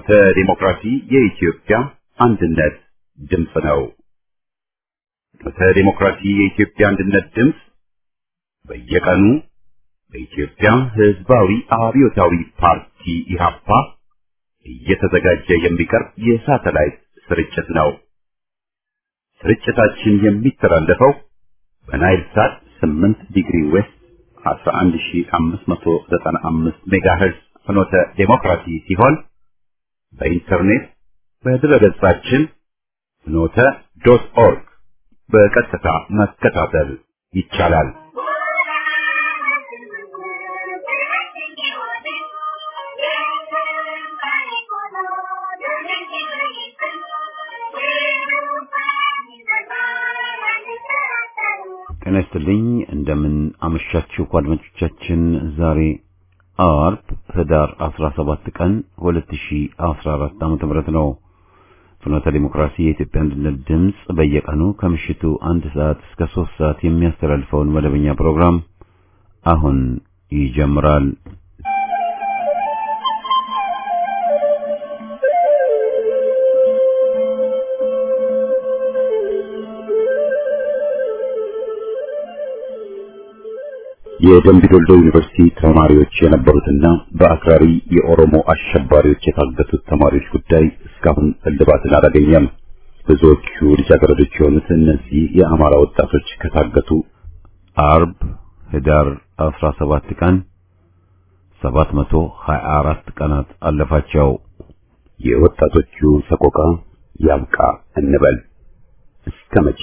ፍኖተ ዲሞክራሲ የኢትዮጵያ አንድነት ድምፅ ነው። ፍኖተ ዲሞክራሲ የኢትዮጵያ አንድነት ድምፅ በየቀኑ በኢትዮጵያ ሕዝባዊ አብዮታዊ ፓርቲ ኢህአፓ እየተዘጋጀ የሚቀርብ የሳተላይት ስርጭት ነው። ስርጭታችን የሚተላለፈው በናይል ሳት 8 ዲግሪ ዌስት 11595 ሜጋሄርዝ ፍኖተ ዴሞክራሲ ሲሆን በኢንተርኔት በድረገጻችን ፍኖተ ዶት ኦርግ በቀጥታ መከታተል ይቻላል። ጤና ይስጥልኝ። እንደምን አመሻችሁ አድማጮቻችን። ዛሬ አርብ ህዳር 17 ቀን 2014 ዓ.ም ነው። ፍኖተ ዲሞክራሲ የኢትዮጵያ አንድነት ድምፅ በየቀኑ ከምሽቱ አንድ ሰዓት እስከ ሶስት ሰዓት የሚያስተላልፈውን መደበኛ ፕሮግራም አሁን ይጀምራል። የደምቢ ዶልዶ ዩኒቨርሲቲ ተማሪዎች የነበሩትና በአክራሪ የኦሮሞ አሸባሪዎች የታገቱት ተማሪዎች ጉዳይ እስካሁን እልባትን አላገኘም። ብዙዎቹ ልጃገረዶች የሆኑት እነዚህ የአማራ ወጣቶች ከታገቱ አርብ ህዳር 17 ቀን 724 ቀናት አለፋቸው። የወጣቶቹ ሰቆቃ ያብቃ እንበል እስከ መቼ?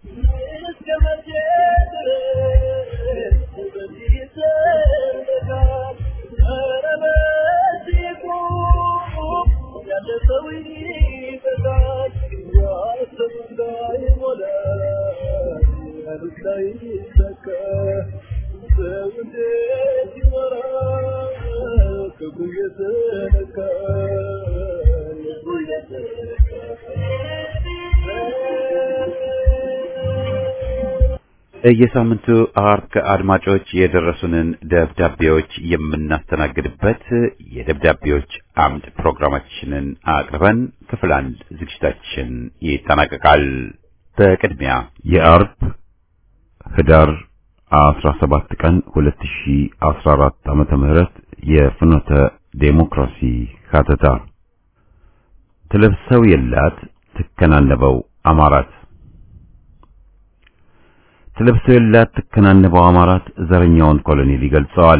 የሳምንቱ አርብ ከአድማጮች የደረሱንን ደብዳቤዎች የምናስተናግድበት የደብዳቤዎች አምድ ፕሮግራማችንን አቅርበን ክፍል አንድ ዝግጅታችን ይጠናቀቃል። በቅድሚያ የአርብ ህዳር 17 ቀን 2014 ዓመተ ምህረት የፍኖተ ዴሞክራሲ ካተታ ትለብሰው የላት ትከናነበው አማራት ትለብሰው የላት ትከናነበው አማራት ዘረኛውን ኮሎኔል ይገልጸዋል።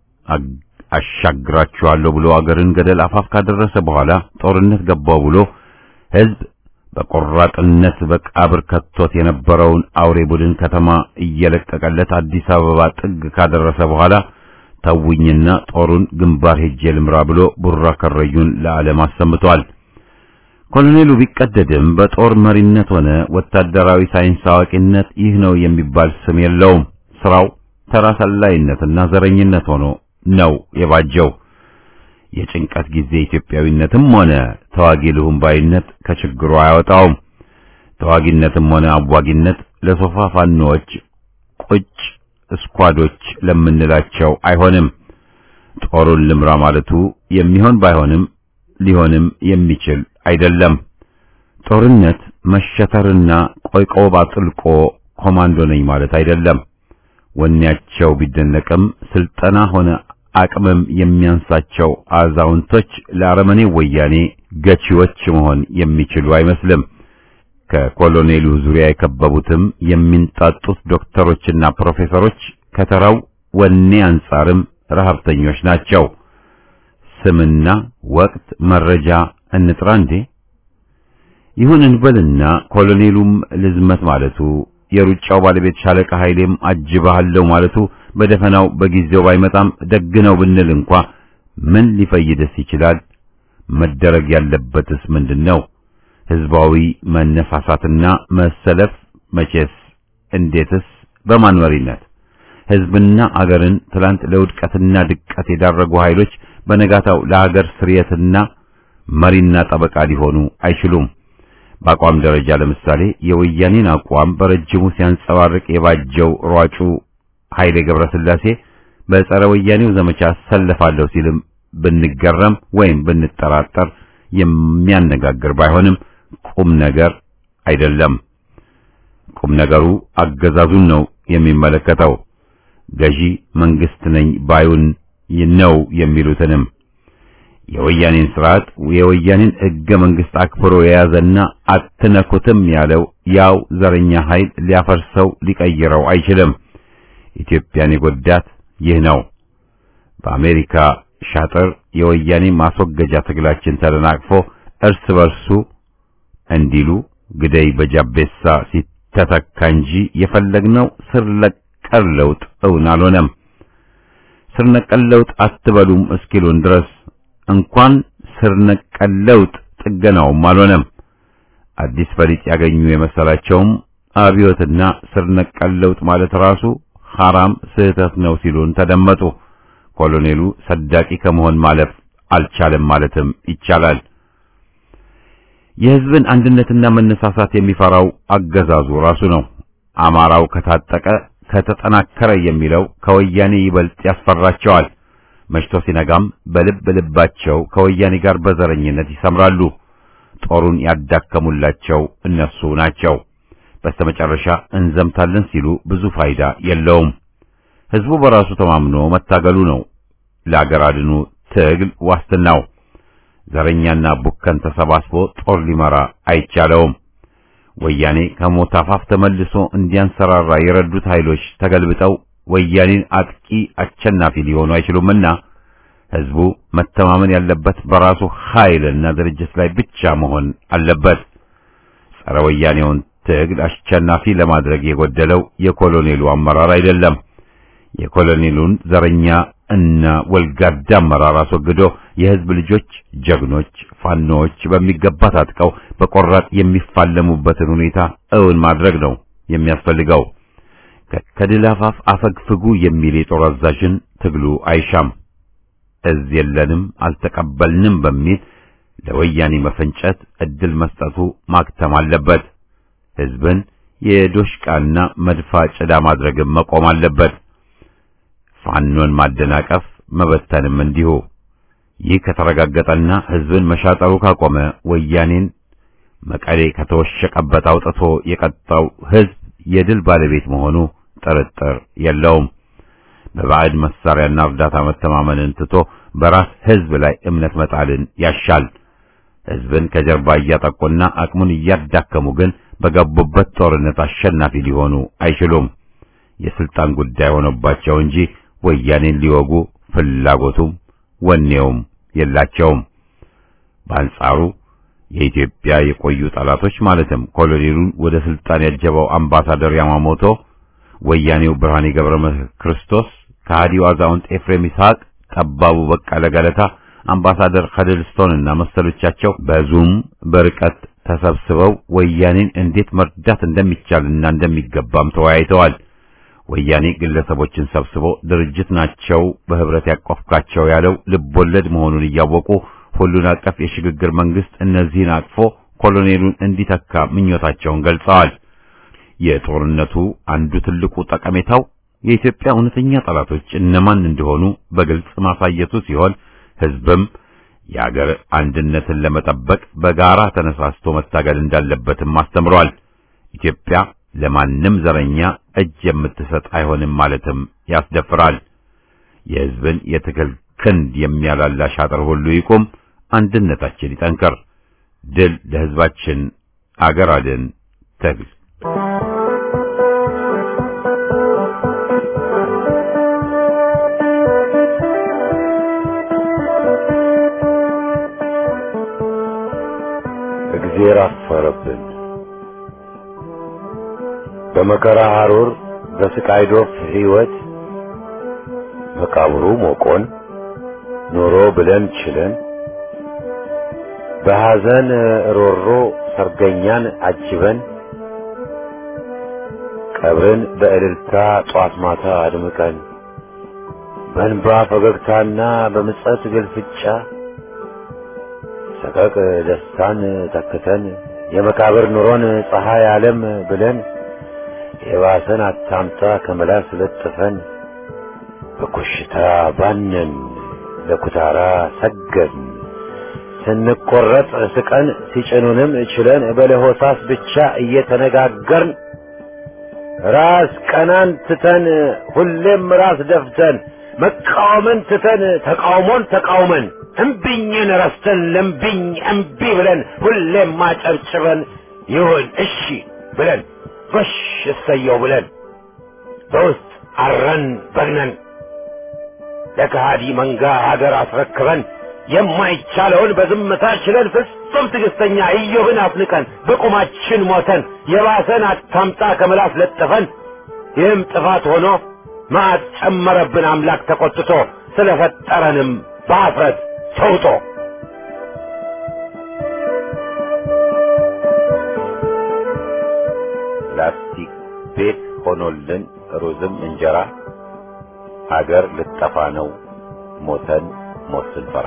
አሻግራችኋለሁ ብሎ አገርን ገደል አፋፍ ካደረሰ በኋላ ጦርነት ገባው ብሎ ህዝብ በቆራጥነት በቃብር ከቶት የነበረውን አውሬ ቡድን ከተማ እየለቀቀለት አዲስ አበባ ጥግ ካደረሰ በኋላ ተውኝና ጦሩን ግንባር ሄጄ ልምራ ብሎ ቡራ ከረዩን ለዓለም አሰምቷል። ኮሎኔሉ ቢቀደድም በጦር መሪነት ሆነ ወታደራዊ ሳይንስ አዋቂነት ይህ ነው የሚባል ስም የለውም። ስራው ተራ ሰላይነትና ዘረኝነት ሆኖ ነው የባጀው። የጭንቀት ጊዜ ኢትዮጵያዊነትም ሆነ ተዋጊ ልሁም ባይነት ከችግሩ አያወጣውም። ተዋጊነትም ሆነ አዋጊነት ለሶፋ ፋኖዎች ቁጭ እስኳዶች ለምንላቸው አይሆንም። ጦሩን ልምራ ማለቱ የሚሆን ባይሆንም ሊሆንም የሚችል አይደለም። ጦርነት መሸተርና ቆይቆብ አጥልቆ ኮማንዶ ነኝ ማለት አይደለም። ወኔያቸው ቢደነቅም ስልጠና ሆነ አቅምም የሚያንሳቸው አዛውንቶች ለአረመኔ ወያኔ ገቺዎች መሆን የሚችሉ አይመስልም። ከኮሎኔሉ ዙሪያ የከበቡትም የሚንጣጡት ዶክተሮችና ፕሮፌሰሮች ከተራው ወኔ አንጻርም ረሀብተኞች ናቸው። ስምና ወቅት መረጃ እንጥራ እንዴ? ይሁን እንበልና ኮሎኔሉም ልዝመት ማለቱ የሩጫው ባለቤት ሻለቃ ኃይሌም አጅባሃለው ማለቱ በደፈናው በጊዜው ባይመጣም ደግ ነው ብንል እንኳ ምን ሊፈይደስ ይችላል? መደረግ ያለበትስ ምንድነው? ህዝባዊ መነሳሳትና መሰለፍ መቼስ፣ እንዴትስ፣ በማን መሪነት? ህዝብና አገርን ትላንት ለውድቀትና ድቀት የዳረጉ ኃይሎች በነጋታው ለሀገር ስርየትና መሪና ጠበቃ ሊሆኑ አይችሉም። በአቋም ደረጃ ለምሳሌ የወያኔን አቋም በረጅሙ ሲያንጸባርቅ የባጀው ሯጩ ኃይሌ ገብረስላሴ በጸረ ወያኔው ዘመቻ ሰለፋለሁ ሲልም ብንገረም ወይም ብንጠራጠር የሚያነጋግር ባይሆንም ቁም ነገር አይደለም። ቁም ነገሩ አገዛዙን ነው የሚመለከተው። ገዢ መንግስት ነኝ ባዩን ነው የሚሉትንም የወያኔን ስርዓት የወያኔን ሕገ መንግስት አክብሮ የያዘና አትነኩትም ያለው ያው ዘረኛ ኃይል ሊያፈርሰው ሊቀይረው አይችልም። ኢትዮጵያን የጎዳት ይህ ነው። በአሜሪካ ሻጥር የወያኔ ማስወገጃ ትግላችን ተደናቅፎ እርስ በርሱ እንዲሉ ግደይ በጃቤሳ ሲተተካ እንጂ የፈለግነው ስር ነቀል ለውጥ እውን አልሆነም። ስር ነቀል ለውጥ አትበሉም እስኪሉን ድረስ እንኳን ስር ነቀል ለውጥ ጥገናውም አልሆነም። አዲስ ፈሊጥ ያገኙ የመሰላቸውም አብዮትና ስር ነቀል ለውጥ ማለት ራሱ ሐራም ስህተት ነው ሲሉን ተደመጡ። ኮሎኔሉ ሰዳቂ ከመሆን ማለፍ አልቻለም ማለትም ይቻላል። የሕዝብን አንድነትና መነሳሳት የሚፈራው አገዛዙ ራሱ ነው። አማራው ከታጠቀ ከተጠናከረ የሚለው ከወያኔ ይበልጥ ያስፈራቸዋል። መሽቶ ሲነጋም በልብ ልባቸው ከወያኔ ጋር በዘረኝነት ይሰምራሉ። ጦሩን ያዳከሙላቸው እነሱ ናቸው። በስተመጨረሻ እንዘምታለን ሲሉ ብዙ ፋይዳ የለውም። ሕዝቡ በራሱ ተማምኖ መታገሉ ነው ለአገር አድኑ ትግል ዋስትናው። ዘረኛና ቡከን ተሰባስቦ ጦር ሊመራ አይቻለውም። ወያኔ ከሞት አፋፍ ተመልሶ እንዲያንሰራራ የረዱት ኃይሎች ተገልብጠው ወያኔን አጥቂ አሸናፊ ሊሆኑ አይችሉምና ሕዝቡ መተማመን ያለበት በራሱ ኃይልና ድርጅት ላይ ብቻ መሆን አለበት። ጸረ ወያኔውን ትግል አሸናፊ ለማድረግ የጎደለው የኮሎኔሉ አመራር አይደለም። የኮሎኔሉን ዘረኛ እና ወልጋዳ አመራር አስወግዶ የሕዝብ ልጆች ጀግኖች ፋኖዎች በሚገባ ታጥቀው በቆራጥ የሚፋለሙበትን ሁኔታ እውን ማድረግ ነው የሚያስፈልገው። ከድል አፋፍ አፈግፍጉ የሚል የጦር አዛዥን ትግሉ አይሻም። እዝ የለንም አልተቀበልንም በሚል ለወያኔ መፈንጨት እድል መስጠቱ ማክተም አለበት። ሕዝብን የዶሽቃና መድፋ ጭዳ ማድረግም መቆም አለበት። ፋኖን ማደናቀፍ መበተንም እንዲሁ። ይህ ከተረጋገጠና ሕዝብን መሻጠሩ ካቆመ ወያኔን መቀሌ ከተወሸቀበት አውጥቶ የቀጣው ሕዝብ የድል ባለቤት መሆኑ ጥርጥር የለውም። በባዕድ መሳሪያና እርዳታ መተማመንን ትቶ በራስ ሕዝብ ላይ እምነት መጣልን ያሻል። ሕዝብን ከጀርባ እያጠቁና አቅሙን እያዳከሙ ግን በገቡበት ጦርነት አሸናፊ ሊሆኑ አይችሉም። የስልጣን ጉዳይ ሆኖባቸው እንጂ ወያኔን ሊወጉ ፍላጎቱም ወኔውም የላቸውም። በአንጻሩ የኢትዮጵያ የቆዩ ጠላቶች ማለትም ኮሎኔሉን ወደ ስልጣን ያጀበው አምባሳደር ያማሞቶ፣ ወያኔው ብርሃኔ ገብረ ክርስቶስ፣ ከሃዲው አዛውንት ኤፍሬም ይስሐቅ፣ ጠባቡ በቀለ ገለታ፣ አምባሳደር ከድልስቶንና መሰሎቻቸው በዙም በርቀት ተሰብስበው ወያኔን እንዴት መርዳት እንደሚቻልና እንደሚገባም ተወያይተዋል። ወያኔ ግለሰቦችን ሰብስቦ ድርጅት ናቸው በህብረት ያቆፍካቸው ያለው ልቦለድ መሆኑን እያወቁ ሁሉን አቀፍ የሽግግር መንግስት እነዚህን አቅፎ ኮሎኔሉን እንዲተካ ምኞታቸውን ገልጸዋል። የጦርነቱ አንዱ ትልቁ ጠቀሜታው የኢትዮጵያ እውነተኛ ጠላቶች እነማን እንደሆኑ በግልጽ ማሳየቱ ሲሆን ህዝብም የአገር አንድነትን ለመጠበቅ በጋራ ተነሳስቶ መታገል እንዳለበትም አስተምሯል። ኢትዮጵያ ለማንም ዘረኛ እጅ የምትሰጥ አይሆንም ማለትም ያስደፍራል። የህዝብን የትግል ክንድ የሚያላላ ሻጥር ሁሉ ይቁም፣ አንድነታችን ይጠንከር። ድል ለህዝባችን፣ አገር አድን ትግል እግዜር አፈረብን። በመከራ ሐሩር በስቃይ ዶፍ ሕይወት መቃብሩ ሞቆን ኖሮ ብለን ችለን በሐዘን ሮሮ ሰርገኛን አጅበን ቀብርን በእልልታ ጧት ማታ አድምቀን በእንባ ፈገግታና በምጸት ግልፍጫ ሰቀቅ ደስታን ተክተን የመቃብር ኑሮን ፀሐይ ዓለም ብለን የባሰን አታምጣ ከመላስ ለጥፈን በኮሽታ ባነን ለኩታራ ሰገድን ስንቆረጥ ስቀን ሲጭኑንም ችለን በለሆሳስ ብቻ እየተነጋገርን ራስ ቀናን ትተን ሁሌም ራስ ደፍተን መቃወምን ትተን ተቃውሞን ተቃውመን እምቢኝን ረስተን ለምቢኝ እምቢ ብለን ሁሌም ማጨብጭበን ይሁን እሺ ብለን ጎሽ እሰየው ብለን በውስጥ አረን በግነን ለከሃዲ መንጋ ሀገር አስረክበን የማይቻለውን በዝምታ ችለን ፍጹም ትዕግስተኛ ኢዮብን አፍንቀን በቁማችን ሞተን የባሰን አታምጣ ከምላስ ለጥፈን ይህም ጥፋት ሆኖ መዓት ጨመረብን አምላክ ተቆጥቶ ስለፈጠረንም በአፍረት ተውጦ ላስቲክ ቤት ሆኖልን ሩዝም እንጀራ ሀገር ልጠፋ ነው ሞተን ሞት ስንፈራ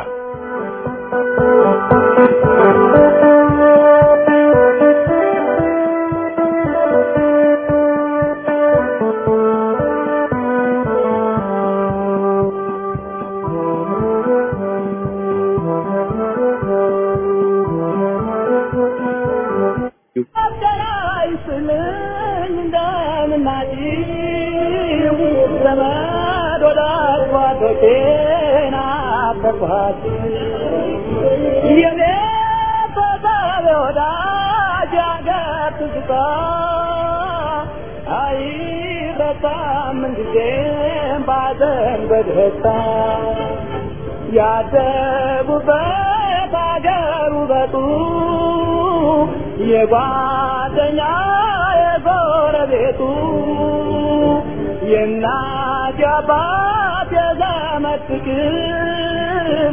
ያደጉበት አገር ውበቱ የጓደኛ የጎረቤቱ የእናት የአባት የዘመድ ፍቅር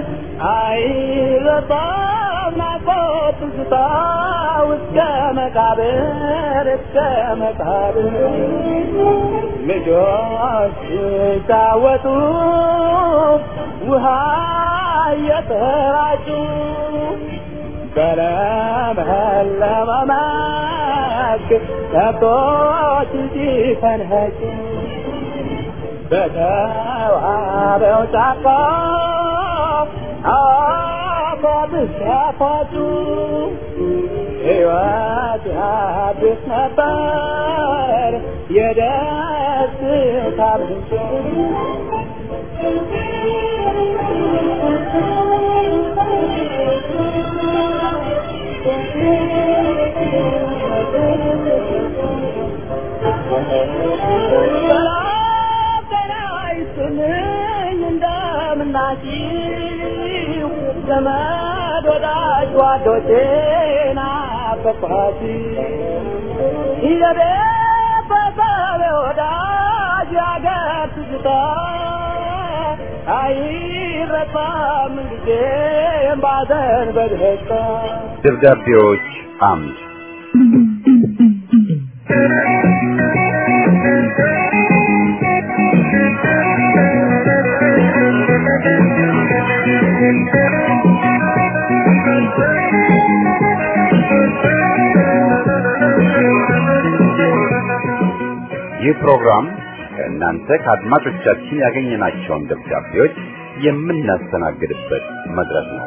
አይረሳም ናፍቆት ትዝታ እስከ መቃብር እስከ መቃብር ልጆች ሲጫወቱ ውሃ እየተራጩ በለመለመ መስክ ከብቶች ሲፈንኸጩ በተዋበው ጫካ አፏት ሲያፏጩ ሕይወት አዲስ ነበር የደስታ ምንጭ እንደምናችሁ ዘመድ ወዳጅ ጓዶቼ ናፈቅኋት የቤተሰብ ወዳጅ ያገር ትዝታ አይረሳም ጊዜም ባዘን በደስታ ደብዳቤዎች አምድ ይህ ፕሮግራም ከእናንተ ከአድማጮቻችን ያገኘናቸውን ደብዳቤዎች የምናስተናግድበት መድረክ ነው።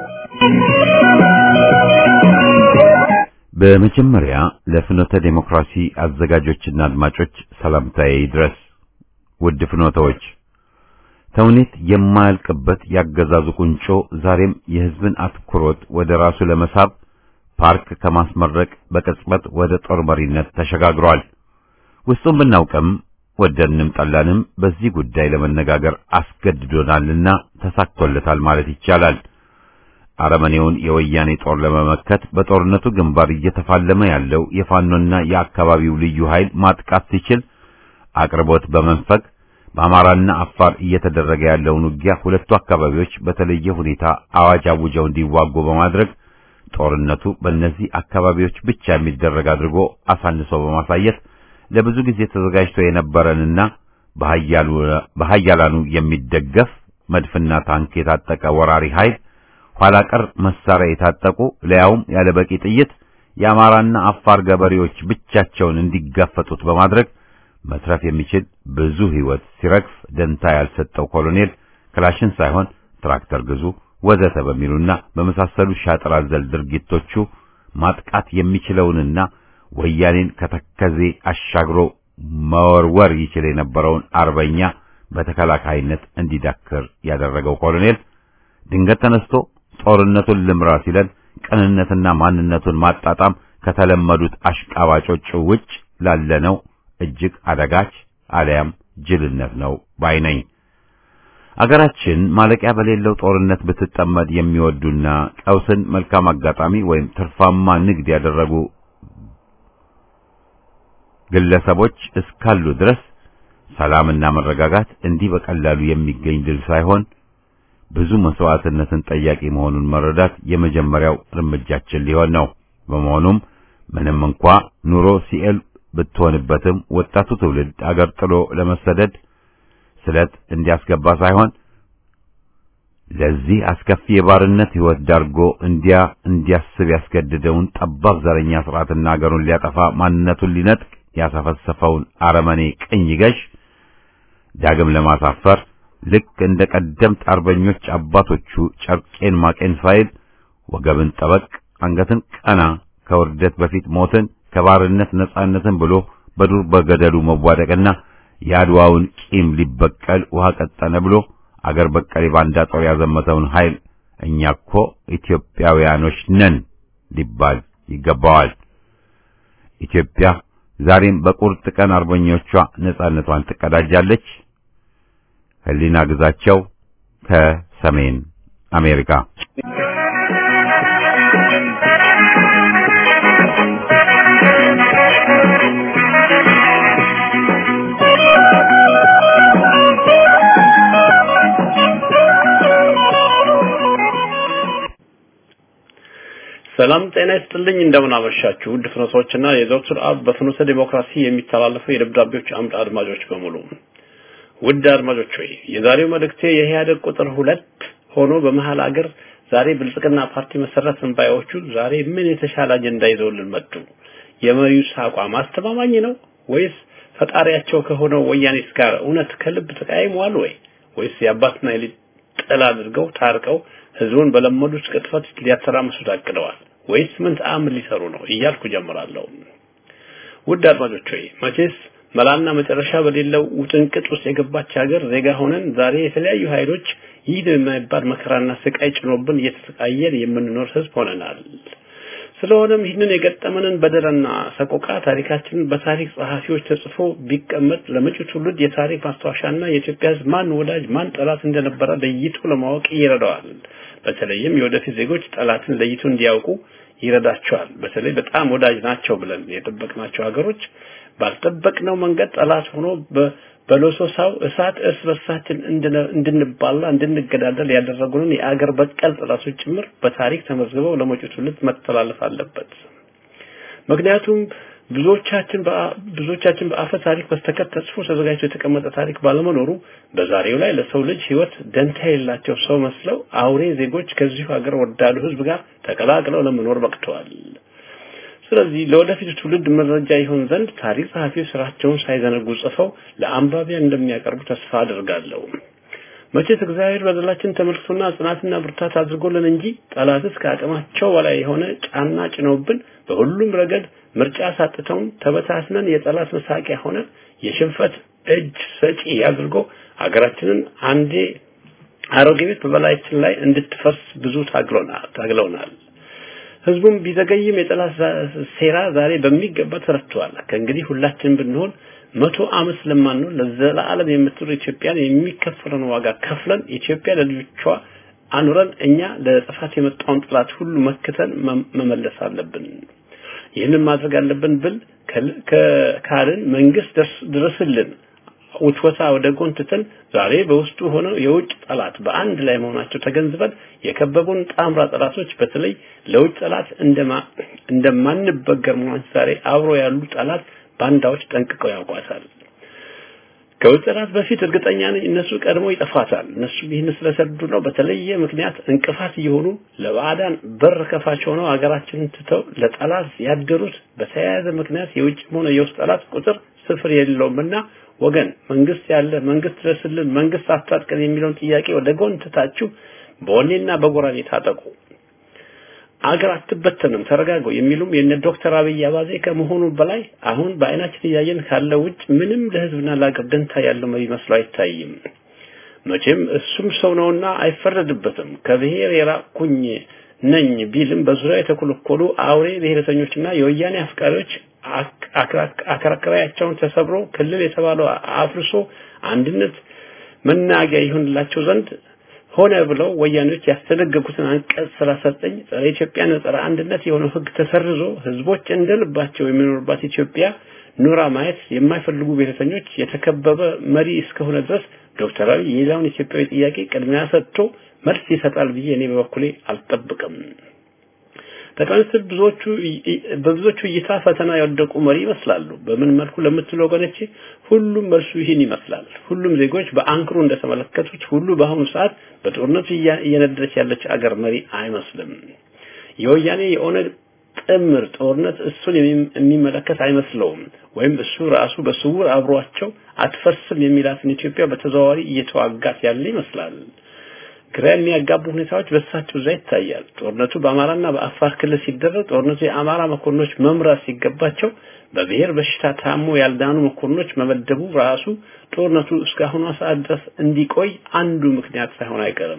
በመጀመሪያ ለፍኖተ ዴሞክራሲ አዘጋጆችና አድማጮች ሰላምታዬ ይድረስ። ውድ ፍኖተዎች፣ ተውኔት የማያልቅበት ያገዛዙ ቁንጮ ዛሬም የሕዝብን አትኩሮት ወደ ራሱ ለመሳብ ፓርክ ከማስመረቅ በቅጽበት ወደ ጦር መሪነት ተሸጋግሯል። ውስጡን ብናውቅም ወደንም ጠላንም በዚህ ጉዳይ ለመነጋገር አስገድዶናልና ተሳክቶለታል ማለት ይቻላል። አረመኔውን የወያኔ ጦር ለመመከት በጦርነቱ ግንባር እየተፋለመ ያለው የፋኖና የአካባቢው ልዩ ኃይል ማጥቃት ሲችል አቅርቦት በመንፈግ በአማራና አፋር እየተደረገ ያለውን ውጊያ ሁለቱ አካባቢዎች በተለየ ሁኔታ አዋጅ አውጀው እንዲዋጉ በማድረግ ጦርነቱ በእነዚህ አካባቢዎች ብቻ የሚደረግ አድርጎ አሳንሶ በማሳየት ለብዙ ጊዜ ተዘጋጅቶ የነበረንና በኃያላኑ የሚደገፍ መድፍና ታንክ የታጠቀ ወራሪ ኃይል ኋላ ቀር መሳሪያ የታጠቁ ለያውም ያለ በቂ ጥይት የአማራና አፋር ገበሬዎች ብቻቸውን እንዲጋፈጡት በማድረግ መትረፍ የሚችል ብዙ ሕይወት ሲረግፍ ደንታ ያልሰጠው ኮሎኔል ክላሽን ሳይሆን ትራክተር ግዙ፣ ወዘተ በሚሉና በመሳሰሉ ሻጥር አዘል ድርጊቶቹ ማጥቃት የሚችለውንና ወያኔን ከተከዜ አሻግሮ መወርወር ይችል የነበረውን አርበኛ በተከላካይነት እንዲዳክር ያደረገው ኮሎኔል ድንገት ተነስቶ ጦርነቱን ልምራ ሲለን ቅንነትና ማንነቱን ማጣጣም ከተለመዱት አሽቃባጮች ውጭ ላለነው እጅግ አደጋች አሊያም ጅልነት ነው ባይ ነኝ። አገራችን ማለቂያ በሌለው ጦርነት ብትጠመድ የሚወዱና ቀውስን መልካም አጋጣሚ ወይም ትርፋማ ንግድ ያደረጉ ግለሰቦች እስካሉ ድረስ ሰላምና መረጋጋት እንዲህ በቀላሉ የሚገኝ ድል ሳይሆን ብዙ መስዋዕትነትን ጠያቂ መሆኑን መረዳት የመጀመሪያው እርምጃችን ሊሆን ነው። በመሆኑም ምንም እንኳ ኑሮ ሲኤል ብትሆንበትም ወጣቱ ትውልድ አገር ጥሎ ለመሰደድ ስለት እንዲያስገባ ሳይሆን ለዚህ አስከፊ የባርነት ሕይወት ዳርጎ እንዲያ እንዲያስብ ያስገድደውን ጠባብ ዘረኛ ስርዓትና አገሩን ሊያጠፋ ማንነቱን ሊነጥቅ ያሰፈሰፈውን አረመኔ ቅኝ ገዥ ዳግም ለማሳፈር ልክ እንደ ቀደምት አርበኞች አባቶቹ ጨርቄን ማቄን ሳይል ወገብን ጠበቅ አንገትን ቀና ከውርደት በፊት ሞትን ከባርነት ነጻነትን ብሎ በዱር በገደሉ መዋደቅና የአድዋውን ቂም ሊበቀል ውሃ ቀጠነ ብሎ አገር በቀል የባንዳ ጦር ያዘመተውን ኃይል እኛ እኮ ኢትዮጵያውያኖች ነን ሊባል ይገባዋል። ኢትዮጵያ ዛሬም በቁርጥ ቀን አርበኞቿ ነጻነቷን ትቀዳጃለች። ህሊና ግዛቸው ከሰሜን አሜሪካ ሰላም ጤና ይስጥልኝ። እንደምን አመሻችሁ ውድ ፍኖቶችና የዶክተር አብ በፍኖተ ዲሞክራሲ የሚተላለፈው የደብዳቤዎች አምድ አድማጮች በሙሉ ውድ አድማጮች ሆይ የዛሬው መልእክቴ የኢህአደግ ቁጥር ሁለት ሆኖ በመሀል አገር ዛሬ ብልጽግና ፓርቲ መሰረት ባዮቹ ዛሬ ምን የተሻለ አጀንዳ ይዘውልን መጡ? የመሪውስ አቋም አስተማማኝ ነው ወይስ ፈጣሪያቸው ከሆነው ወያኔስ ጋር እውነት ከልብ ተቃይመዋል ወይ ወይስ የአባትና የልጅ ጥል አድርገው ታርቀው ህዝቡን በለመዱት ቅጥፈት ሊያተራምሱት አቅደዋል ወይስ ምን ተአምር ሊሰሩ ነው እያልኩ ጀምራለሁ። ውድ አድማጮች ሆይ መቼስ መላና መጨረሻ በሌለው ውጥንቅጥ ውስጥ የገባች ሀገር ዜጋ ሆነን ዛሬ የተለያዩ ኃይሎች ይህ የማይባል መከራና ስቃይ ጭኖብን እየተሰቃየን የምንኖር ህዝብ ሆነናል። ስለሆነም ይህንን የገጠመንን በደልና ሰቆቃ ታሪካችንን በታሪክ ጸሐፊዎች ተጽፎ ቢቀመጥ ለመጪው ትውልድ የታሪክ ማስታወሻና የኢትዮጵያ ህዝብ ማን ወዳጅ ማን ጠላት እንደነበረ ለይቶ ለማወቅ ይረዳዋል። በተለይም የወደፊት ዜጎች ጠላትን ለይቶ እንዲያውቁ ይረዳቸዋል። በተለይ በጣም ወዳጅ ናቸው ብለን የጠበቅናቸው ሀገሮች ባልጠበቅነው መንገድ ጠላት ሆኖ በሎሶሳው እሳት እርስ በርሳችን እንድንባላ እንድንገዳደል ያደረጉንን የአገር በቀል ጠላቶች ጭምር በታሪክ ተመዝግበው ለመጪው ትውልድ መተላለፍ አለበት። ምክንያቱም ብዙዎቻችን ብዙዎቻችን በአፈ ታሪክ በስተቀር ተጽፎ ተዘጋጅቶ የተቀመጠ ታሪክ ባለመኖሩ በዛሬው ላይ ለሰው ልጅ ህይወት ደንታ የሌላቸው ሰው መስለው አውሬ ዜጎች ከዚሁ ሀገር ወዳዱ ህዝብ ጋር ተቀላቅለው ለመኖር በቅተዋል። ስለዚህ ለወደፊቱ ትውልድ መረጃ ይሆን ዘንድ ታሪክ ጸሐፊዎች ስራቸውን ሳይዘነጉ ጽፈው ለአንባቢያን እንደሚያቀርቡ ተስፋ አድርጋለሁ። መቼስ እግዚአብሔር በደላችን ተመልክቶና ጽናትና ብርታት አድርጎልን እንጂ ጠላትስ ከአቅማቸው በላይ የሆነ ጫና ጭነውብን በሁሉም ረገድ ምርጫ ሳጥተውን ተበታትነን የጠላት መሳቂያ ሆነ የሽንፈት እጅ ሰጪ አድርጎ ሀገራችንን አንዴ አሮጌ ቤት በበላያችን ላይ እንድትፈርስ ብዙ ታግለውናል ታግለውናል። ህዝቡም ቢዘገይም የጠላት ሴራ ዛሬ በሚገባ ተረድቷል። ከእንግዲህ ሁላችን ብንሆን መቶ ዓመት ስለማንኖር ለዘላለም የምትኖር ኢትዮጵያን የሚከፈለውን ዋጋ ከፍለን ኢትዮጵያ ለልጆቿ አኑረን እኛ ለጥፋት የመጣውን ጠላት ሁሉ መክተን መመለስ አለብን። ይህንን ማድረግ አለብን ብል ካልን መንግስት ድረስልን ውትወታ ወደ ጎን ትተን ዛሬ በውስጡ ሆነው የውጭ ጠላት በአንድ ላይ መሆናቸው ተገንዝበን የከበቡን ጣምራ ጠላቶች በተለይ ለውጭ ጠላት እንደማ እንደማንበገር መሆናቸው ዛሬ አብሮ ያሉ ጠላት ባንዳዎች ጠንቅቀው ያውቋታል። ከውጭ ጠላት በፊት እርግጠኛ ነኝ እነሱ ቀድሞ ይጠፋታል። እነሱ ይህን ስለሰዱ ነው በተለየ ምክንያት እንቅፋት እየሆኑ ለባዕዳን በር ከፋች ሆነው ሀገራችንን ትተው ለጠላት ያደሩት በተያያዘ ምክንያት የውጭም ሆነ የውስጥ ጠላት ቁጥር ስፍር የለውምና ወገን መንግስት ያለ መንግስት ድረስልን መንግስት አስታጥቀን የሚለውን ጥያቄ ወደ ጎን ትታችሁ በወኔና በጎራዴ ታጠቁ። አገር አትበተንም ተረጋጉ የሚሉም የነ ዶክተር አብይ አባዜ ከመሆኑ በላይ አሁን በአይናችን እያየን ካለው ውጭ ምንም ለህዝብና ለአገር ደንታ ያለው መሪ መስሎ አይታይም። መቼም እሱም ሰው ነውና አይፈረድበትም። ከብሔር የራቅኩኝ ነኝ ቢልም በዙሪያ የተኮለኮሉ አውሬ ብሔረተኞችና የወያኔ አፍቃሪዎች አከራከሪያቸውን ተሰብሮ ክልል የተባለው አፍርሶ አንድነት መናገያ ይሆንላቸው ዘንድ ሆነ ብለው ወያኔዎች ያስተደገጉትን አንቀጽ 39 ጸረ ኢትዮጵያና ጸረ አንድነት የሆነው ህግ ተሰርዞ ህዝቦች እንደልባቸው የሚኖሩባት ኢትዮጵያ ኑራ ማየት የማይፈልጉ ብሔረተኞች የተከበበ መሪ እስከሆነ ድረስ ዶክተር አብይ የሌላውን ኢትዮጵያዊ ጥያቄ ቅድሚያ ሰጥቶ መልስ ይሰጣል ብዬ እኔ በበኩሌ አልጠብቅም። ጠቅላይ ሚኒስትር ብዙዎቹ በብዙዎቹ እይታ ፈተና የወደቁ መሪ ይመስላሉ። በምን መልኩ ለምትሉ ወገኖቼ ሁሉም መልሱ ይህን ይመስላል። ሁሉም ዜጎች በአንክሮ እንደተመለከቱት ሁሉ በአሁኑ ሰዓት በጦርነቱ እየነደረች ያለች አገር መሪ አይመስልም። የወያኔ የኦነግ ጥምር ጦርነት እሱን የሚመለከት አይመስለውም። ወይም እሱ ራሱ በስውር አብሯቸው አትፈርስም የሚላትን ኢትዮጵያ በተዘዋዋሪ እየተዋጋት ያለ ይመስላል። ግራ የሚያጋቡ ሁኔታዎች በእሳቸው እዛ ይታያል። ጦርነቱ በአማራና በአፋር ክልል ሲደረግ ጦርነቱ የአማራ መኮንኖች መምራት ሲገባቸው በብሔር በሽታ ታሞ ያልዳኑ መኮንኖች መመደቡ ራሱ ጦርነቱ እስካሁኗ ሰዓት ድረስ እንዲቆይ አንዱ ምክንያት ሳይሆን አይቀርም።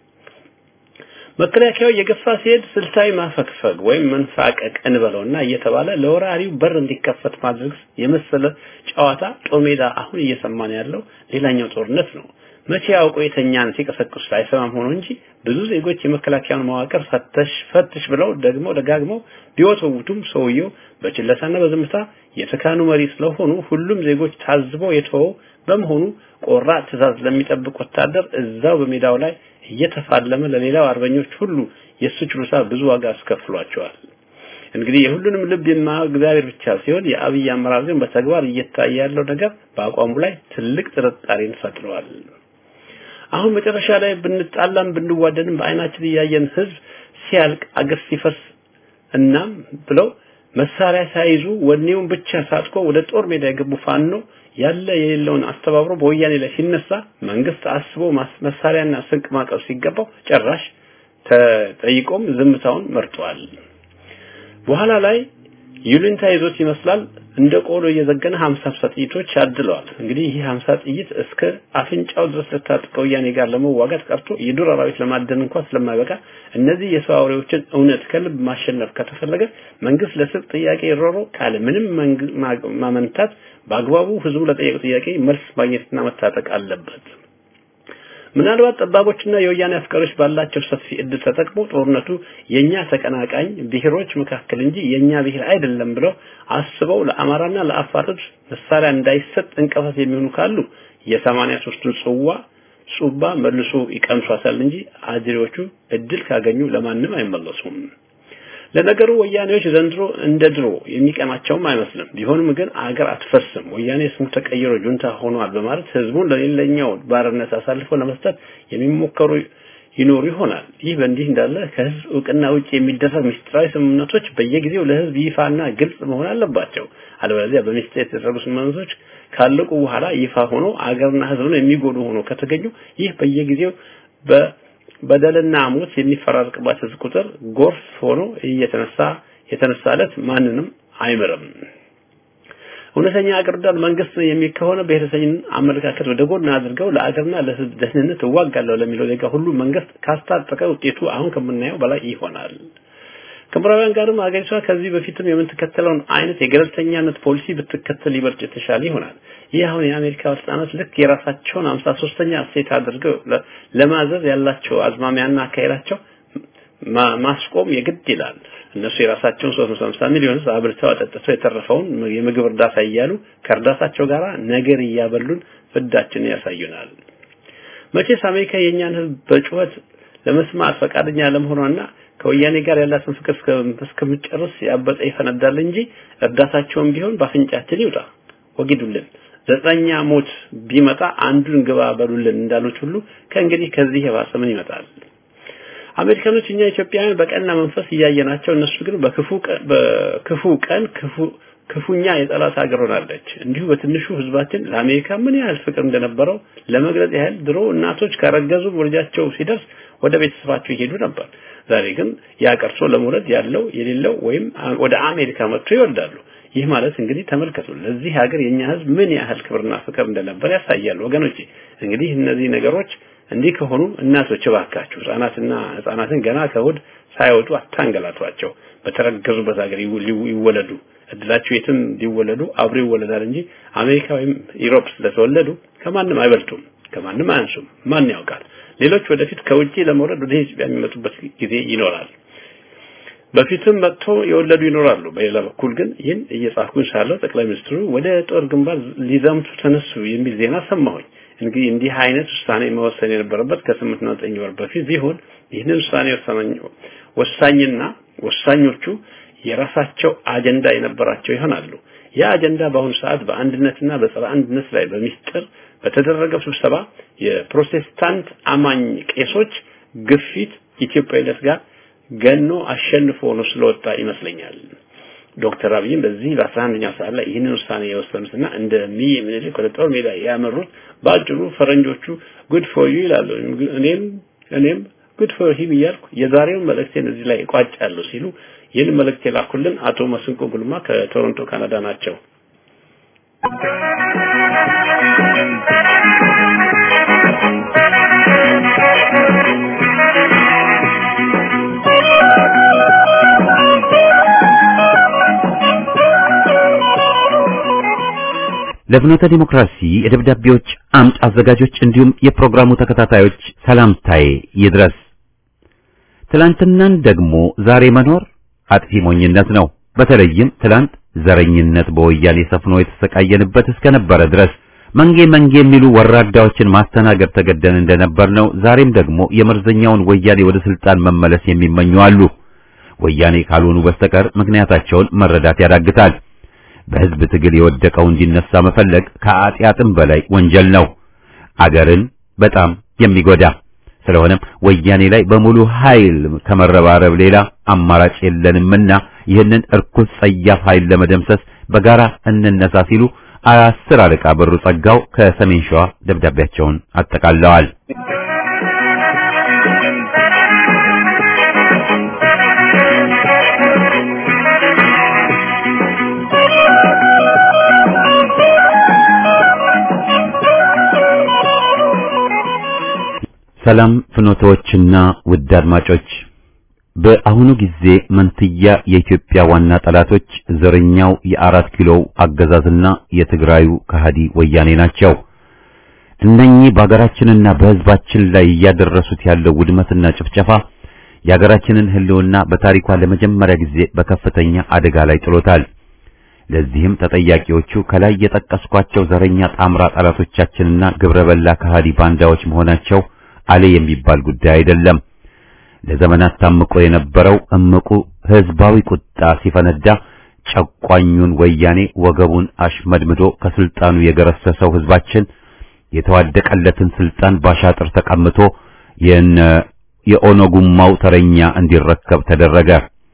መከላከያው የገፋ ሲሄድ ስልታዊ ማፈግፈግ ወይም መንፋቀቅ እንበለውና እየተባለ ለወራሪው በር እንዲከፈት ማድረግ የመሰለ ጨዋታ ጦር ሜዳ አሁን እየሰማን ያለው ሌላኛው ጦርነት ነው። መቼ አውቆ የተኛን ሲቀሰቅሱ አይሰማም ሆኖ እንጂ ብዙ ዜጎች የመከላከያውን መዋቅር ፈተሽ ፈትሽ ብለው ደግሞ ደጋግመው ቢወተውቱም ሰውየው በችለታና በዝምታ የተካኑ መሪ ስለሆኑ ሁሉም ዜጎች ታዝበው የተወው በመሆኑ ቆራጥ ትእዛዝ ለሚጠብቅ ወታደር እዛው በሜዳው ላይ እየተፋለመ ለሌላው አርበኞች ሁሉ የእሱ ችሎታ ብዙ ዋጋ አስከፍሏቸዋል። እንግዲህ የሁሉንም ልብ የማያው እግዚአብሔር ብቻ ሲሆን የአብይ አመራር ግን በተግባር እየታየ ያለው ነገር በአቋሙ ላይ ትልቅ ጥርጣሬን ፈጥሯል። አሁን መጨረሻ ላይ ብንጣላም ብንዋደንም በአይናችን እያየን ህዝብ ሲያልቅ አገር ሲፈርስ እናም ብለው መሳሪያ ሳይዙ ወኔውን ብቻ ሳጥቆ ወደ ጦር ሜዳ የገቡ ፋኖ ያለ የሌለውን አስተባብሮ በወያኔ ላይ ሲነሳ መንግስት አስቦ መሳሪያና ስንቅ ማቀብ ሲገባው ጭራሽ ተጠይቆም ዝምታውን መርጧል። በኋላ ላይ ይሉኝታ ይዞት ይመስላል እንደ ቆሎ እየዘገነ 50 ጥይቶች አድለዋል። እንግዲህ ይህ 50 ጥይት እስከ አፍንጫው ድረስ ለታጥቀው ወያኔ ጋር ለመዋጋት ቀርቶ የዱር አራዊት ለማደን እንኳን ስለማይበቃ እነዚህ የሰው አውሬዎችን እውነት ከልብ ማሸነፍ ከተፈለገ መንግስት ለስብ ጥያቄ ሮሮ ካለ ምንም ማመንታት በአግባቡ ህዝቡ ለጠየቀው ጥያቄ መልስ ማግኘትና መታጠቅ አለበት። ምናልባት ጠባቦችና የወያኔ አፍቃሪዎች ባላቸው ሰፊ እድል ተጠቅሞ ጦርነቱ የኛ ተቀናቃኝ ብሔሮች መካከል እንጂ የኛ ብሔር አይደለም ብለው አስበው ለአማራና ለአፋር ህዝብ መሳሪያ እንዳይሰጥ እንቅፋት የሚሆኑ ካሉ የሰማንያ ሶስቱን ጽዋ ጹባ መልሶ ይቀምሷታል እንጂ አድሬዎቹ እድል ካገኙ ለማንም አይመለሱም። ለነገሩ ወያኔዎች ዘንድሮ እንደ ድሮ የሚቀናቸውም አይመስልም። ቢሆንም ግን አገር አትፈርስም፣ ወያኔ ስሙ ተቀይሮ ጁንታ ሆኗል በማለት ህዝቡን ለሌላኛው ባርነት አሳልፎ ለመስጠት የሚሞከሩ ይኖሩ ይሆናል። ይህ በእንዲህ እንዳለ ከህዝብ እውቅና ውጭ የሚደረግ ምስጢራዊ ስምምነቶች በየጊዜው ለህዝብ ይፋና ግልጽ መሆን አለባቸው። አለበለዚያ በሚስጥር የተደረጉ ስምምነቶች ካለቁ በኋላ ይፋ ሆኖ አገርና ህዝብን የሚጎዱ ሆኖ ከተገኙ ይህ በየጊዜው በ በደልና ሞት የሚፈራርቅባት ህዝብ ቁጥር ጎርፍ ሆኖ እየተነሳ የተነሳለት ማንንም አይምርም። እውነተኛ አገር ወዳድ መንግስት የሚከሆነ ብሔረሰኝን አመለካከት ወደ ጎን አድርገው ለአገርና ለህዝብ ደህንነት እዋጋለሁ ለሚለው ዜጋ ሁሉ መንግስት ካስታጠቀ ውጤቱ አሁን ከምናየው በላይ ይሆናል። ከምዕራባውያን ጋርም አገሪቷ ከዚህ በፊትም የምትከተለውን አይነት የገለልተኛነት ፖሊሲ ብትከተል ይበልጥ የተሻለ ይሆናል። ይህ አሁን የአሜሪካ ባለስልጣናት ልክ የራሳቸውን 53ኛ እሴት አድርገው ለማዘዝ ያላቸው አዝማሚያና አካሄዳቸው ማስቆም የግድ ይላል። እነሱ የራሳቸውን 350 ሚሊዮን ህዝብ አብልተው አጠጥተው የተረፈውን የምግብ እርዳታ እያሉ ከእርዳታቸው ጋር ነገር እያበሉን ፍዳችን ያሳዩናል። መቼስ አሜሪካ የእኛን ህዝብ በጩኸት ለመስማት ፈቃደኛ ለመሆኗና ከወያኔ ጋር ያላትን ፍቅር እስከምጨርስ ያበጠ ይፈነዳል እንጂ እርዳታቸውን ቢሆን በአፍንጫችን ይውጣ ወጊዱልን። ዘጠኛ ሞት ቢመጣ አንዱን ግባ በሉልን እንዳሉት ሁሉ ከእንግዲህ ከዚህ የባሰ ምን ይመጣል? አሜሪካኖች እኛ ኢትዮጵያውያን በቀና መንፈስ እያየናቸው እነሱ ግን በክፉ በክፉ ቀን ክፉ ክፉኛ የጠላት ሀገር ሆናለች። እንዲሁ በትንሹ ህዝባችን ለአሜሪካ ምን ያህል ፍቅር እንደነበረው ለመግለጽ ያህል ድሮ እናቶች ካረገዙ ወልጃቸው ሲደርስ ወደ ቤተሰባቸው ይሄዱ ነበር። ዛሬ ግን ያ ቀርሶ ለመውለድ ያለው የሌለው ወይም ወደ አሜሪካ መጥቶ ይወልዳሉ። ይህ ማለት እንግዲህ ተመልከቱ፣ ለዚህ ሀገር የኛ ህዝብ ምን ያህል ክብርና ፍቅር እንደነበር ያሳያል። ወገኖቼ እንግዲህ እነዚህ ነገሮች እንዲህ ከሆኑ እናቶች እባካችሁ ህጻናትና ህጻናትን ገና ከሆድ ሳይወጡ አታንገላቷቸው። በተረገዙበት ሀገር ይወለዱ። እድላቸው የትም ሊወለዱ አብሮ ይወለዳል እንጂ አሜሪካ ወይም ዩሮፕ ስለተወለዱ ከማንም አይበልጡም፣ ከማንም አያንሱም። ማን ያውቃል? ሌሎች ወደፊት ከውጪ ለመውለድ ወደ ኢትዮጵያ የሚመጡበት ጊዜ ይኖራል። በፊትም መጥቶ የወለዱ ይኖራሉ። በሌላ በኩል ግን ይህን እየጻፍኩኝ ሳለሁ ጠቅላይ ሚኒስትሩ ወደ ጦር ግንባር ሊዘምቱ ተነሱ የሚል ዜና ሰማሁኝ። እንግዲህ እንዲህ አይነት ውሳኔ መወሰን የነበረበት ከስምንት እና ዘጠኝ ወር በፊት ቢሆን ይህንን ውሳኔ ወሳኝና ወሳኞቹ የራሳቸው አጀንዳ የነበራቸው ይሆናሉ። ያ አጀንዳ በአሁኑ ሰዓት በአንድነትና በጸረ አንድነት ላይ በሚስጥር በተደረገው ስብሰባ የፕሮቴስታንት አማኝ ቄሶች ግፊት ኢትዮጵያዊነት ጋር ገኖ አሸንፎ ነው ስለወጣ ይመስለኛል። ዶክተር አብይም በዚህ በአስራ አንደኛው ሰዓት ላይ ይህንን ውሳኔ የወሰኑትና እንደ ሚ ምኒልክ ወደ ጦር ሜዳ ያመሩት በአጭሩ ፈረንጆቹ ጉድ ፎር ዩ ይላሉ። እኔም እኔም ጉድ ፎር ሂም እያልኩ የዛሬውን መልእክቴን እዚህ ላይ እቋጫለሁ ሲሉ ይህን መልእክት የላኩልን አቶ መስንቆ ጉልማ ከቶሮንቶ ካናዳ ናቸው። ለፍኖተ ዲሞክራሲ የደብዳቤዎች አምድ አዘጋጆች እንዲሁም የፕሮግራሙ ተከታታዮች ሰላምታዬ ይድረስ። ትላንትናን ደግሞ ዛሬ መኖር አጥፊ ሞኝነት ነው። በተለይም ትላንት ዘረኝነት በወያኔ ሰፍኖ የተሰቃየንበት እስከነበረ ድረስ መንጌ መንጌ የሚሉ ወራዳዎችን ማስተናገድ ተገደን እንደነበር ነው። ዛሬም ደግሞ የመርዘኛውን ወያኔ ወደ ስልጣን መመለስ የሚመኙ አሉ። ወያኔ ካልሆኑ በስተቀር ምክንያታቸውን መረዳት ያዳግታል። በህዝብ ትግል የወደቀው እንዲነሳ መፈለግ ከአጢአጥም በላይ ወንጀል ነው፣ አገርን በጣም የሚጎዳ ስለሆነም ወያኔ ላይ በሙሉ ኃይል ከመረባረብ ሌላ አማራጭ የለንምና ይህንን እርኩስ ጸያፍ ኃይል ለመደምሰስ በጋራ እንነሳ ሲሉ አስር አለቃ በሩ ጸጋው ከሰሜን ሸዋ ደብዳቤያቸውን አጠቃለዋል። ሰላም ፍኖቶችና ውድ አድማጮች፣ በአሁኑ ጊዜ መንትያ የኢትዮጵያ ዋና ጠላቶች ዘረኛው የአራት ኪሎው አገዛዝና የትግራዩ ከሃዲ ወያኔ ናቸው። እነኚህ በሀገራችንና በሕዝባችን ላይ እያደረሱት ያለው ውድመትና ጭፍጨፋ የሀገራችንን ሕልውና በታሪኳ ለመጀመሪያ ጊዜ በከፍተኛ አደጋ ላይ ጥሎታል። ለዚህም ተጠያቂዎቹ ከላይ የጠቀስኳቸው ዘረኛ ጣምራ ጠላቶቻችንና ግብረበላ ከሃዲ ባንዳዎች መሆናቸው አለ የሚባል ጉዳይ አይደለም። ለዘመናት ታምቆ የነበረው እምቁ ህዝባዊ ቁጣ ሲፈነዳ ጨቋኙን ወያኔ ወገቡን አሽመድምዶ ከስልጣኑ የገረሰሰው ህዝባችን የተዋደቀለትን ስልጣን ባሻጥር ተቀምቶ የነ የኦነጉማው ተረኛ እንዲረከብ ተደረገ።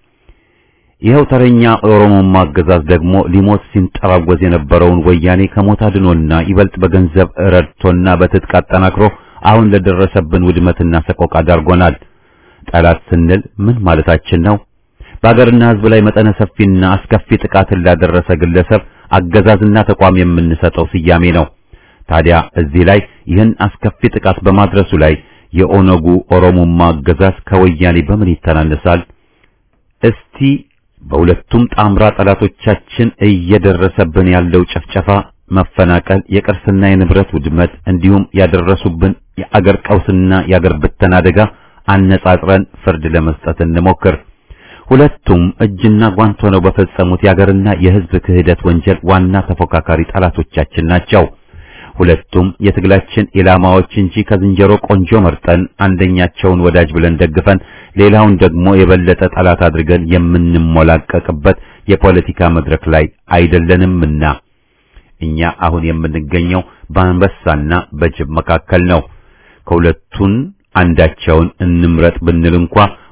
ይኸው ተረኛ ኦሮሞማ አገዛዝ ደግሞ ሊሞት ሲንጠራወዝ የነበረውን ወያኔ ከሞት አድኖና ይበልጥ በገንዘብ ረድቶና በትጥቅ አጠናክሮ አሁን ለደረሰብን ውድመትና ሰቆቃ ዳርጎናል። ጠላት ስንል ምን ማለታችን ነው? በአገርና ህዝብ ላይ መጠነ ሰፊና አስከፊ ጥቃትን ላደረሰ ግለሰብ አገዛዝና ተቋም የምንሰጠው ስያሜ ነው። ታዲያ እዚህ ላይ ይህን አስከፊ ጥቃት በማድረሱ ላይ የኦነጉ ኦሮሞማ አገዛዝ ከወያኔ በምን ይተናነሳል? እስቲ በሁለቱም ጣምራ ጠላቶቻችን እየደረሰብን ያለው ጭፍጨፋ መፈናቀል፣ የቅርስና የንብረት ውድመት እንዲሁም ያደረሱብን የአገር ቀውስና የአገር ብተና አደጋ አነጻጽረን ፍርድ ለመስጠት እንሞክር። ሁለቱም እጅና ጓንት ሆነው በፈጸሙት የአገርና የህዝብ ክህደት ወንጀል ዋና ተፎካካሪ ጠላቶቻችን ናቸው። ሁለቱም የትግላችን ኢላማዎች እንጂ ከዝንጀሮ ቆንጆ መርጠን አንደኛቸውን ወዳጅ ብለን ደግፈን ሌላውን ደግሞ የበለጠ ጠላት አድርገን የምንሞላቀቅበት የፖለቲካ መድረክ ላይ አይደለንምና እኛ አሁን የምንገኘው በአንበሳና በጅብ መካከል ነው። ከሁለቱን አንዳቸውን እንምረጥ ብንል እንኳ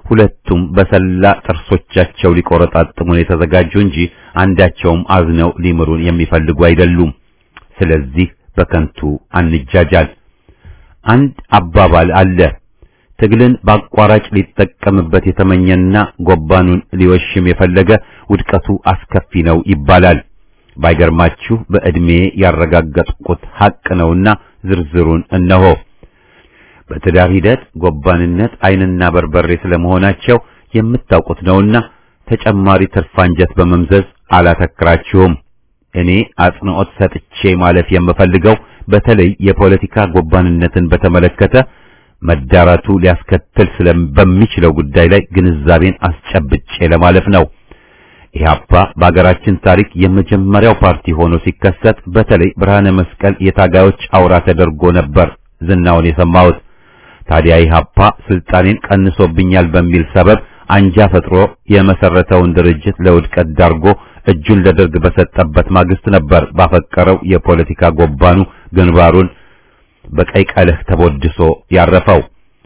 ሁለቱም በሰላ ጥርሶቻቸው ሊቆረጣጥሙን የተዘጋጁ እንጂ አንዳቸውም አዝነው ሊምሩን የሚፈልጉ አይደሉም። ስለዚህ በከንቱ አንጃጃል። አንድ አባባል አለ። ትግልን በአቋራጭ ሊጠቀምበት የተመኘና ጎባኑን ሊወሽም የፈለገ ውድቀቱ አስከፊ ነው ይባላል። ባይገርማችሁ በዕድሜ ያረጋገጥኩት ሐቅ ነውና ዝርዝሩን እነሆ። በትዳር ሂደት ጎባንነት ዓይንና በርበሬ ስለመሆናቸው የምታውቁት ነውና ተጨማሪ ትርፍ አንጀት በመምዘዝ አላተክራችሁም። እኔ አጽንዖት ሰጥቼ ማለፍ የምፈልገው በተለይ የፖለቲካ ጎባንነትን በተመለከተ መዳራቱ ሊያስከትል በሚችለው ጉዳይ ላይ ግንዛቤን አስጨብጬ ለማለፍ ነው። ኢህአፓ በአገራችን ታሪክ የመጀመሪያው ፓርቲ ሆኖ ሲከሰት በተለይ ብርሃነ መስቀል የታጋዮች አውራ ተደርጎ ነበር ዝናውን የሰማሁት። ታዲያ ኢህአፓ ስልጣኔን ቀንሶብኛል በሚል ሰበብ አንጃ ፈጥሮ የመሰረተውን ድርጅት ለውድቀት ዳርጎ እጁን ለደርግ በሰጠበት ማግስት ነበር ባፈቀረው የፖለቲካ ጎባኑ ግንባሩን በቀይ ቀለህ ተቦድሶ ያረፈው።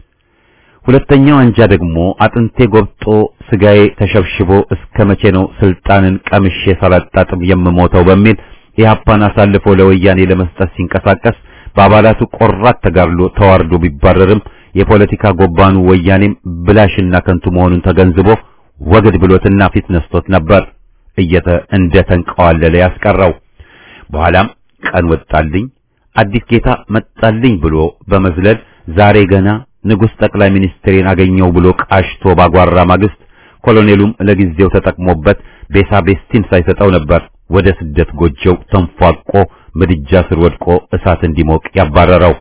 ሁለተኛው አንጃ ደግሞ አጥንቴ ጎብጦ ስጋዬ ተሸብሽቦ እስከ መቼ ነው ስልጣንን ቀምሼ ሳላጣጥም የምሞተው በሚል ኢህአፓን አሳልፎ ለወያኔ ለመስጠት ሲንቀሳቀስ በአባላቱ ቆራት ተጋድሎ ተዋርዶ ቢባረርም የፖለቲካ ጎባኑ ወያኔም ብላሽና ከንቱ መሆኑን ተገንዝቦ ወግድ ብሎትና ፊት ነስቶት ነበር እየተ እንደ ተንቀዋለለ ያስቀረው። በኋላም ቀን ወጣልኝ አዲስ ጌታ መጣልኝ ብሎ በመዝለል ዛሬ ገና ንጉሥ ጠቅላይ ሚኒስትሬን አገኘው ብሎ ቃሽቶ ባጓራ ማግስት ኮሎኔሉም ለጊዜው ተጠቅሞበት ቤሳ ቤስቲን ሳይሰጠው ነበር ወደ ስደት ጎጆው ተንፏቆ ምድጃ ስር ወድቆ እሳት እንዲሞቅ ያባረረው።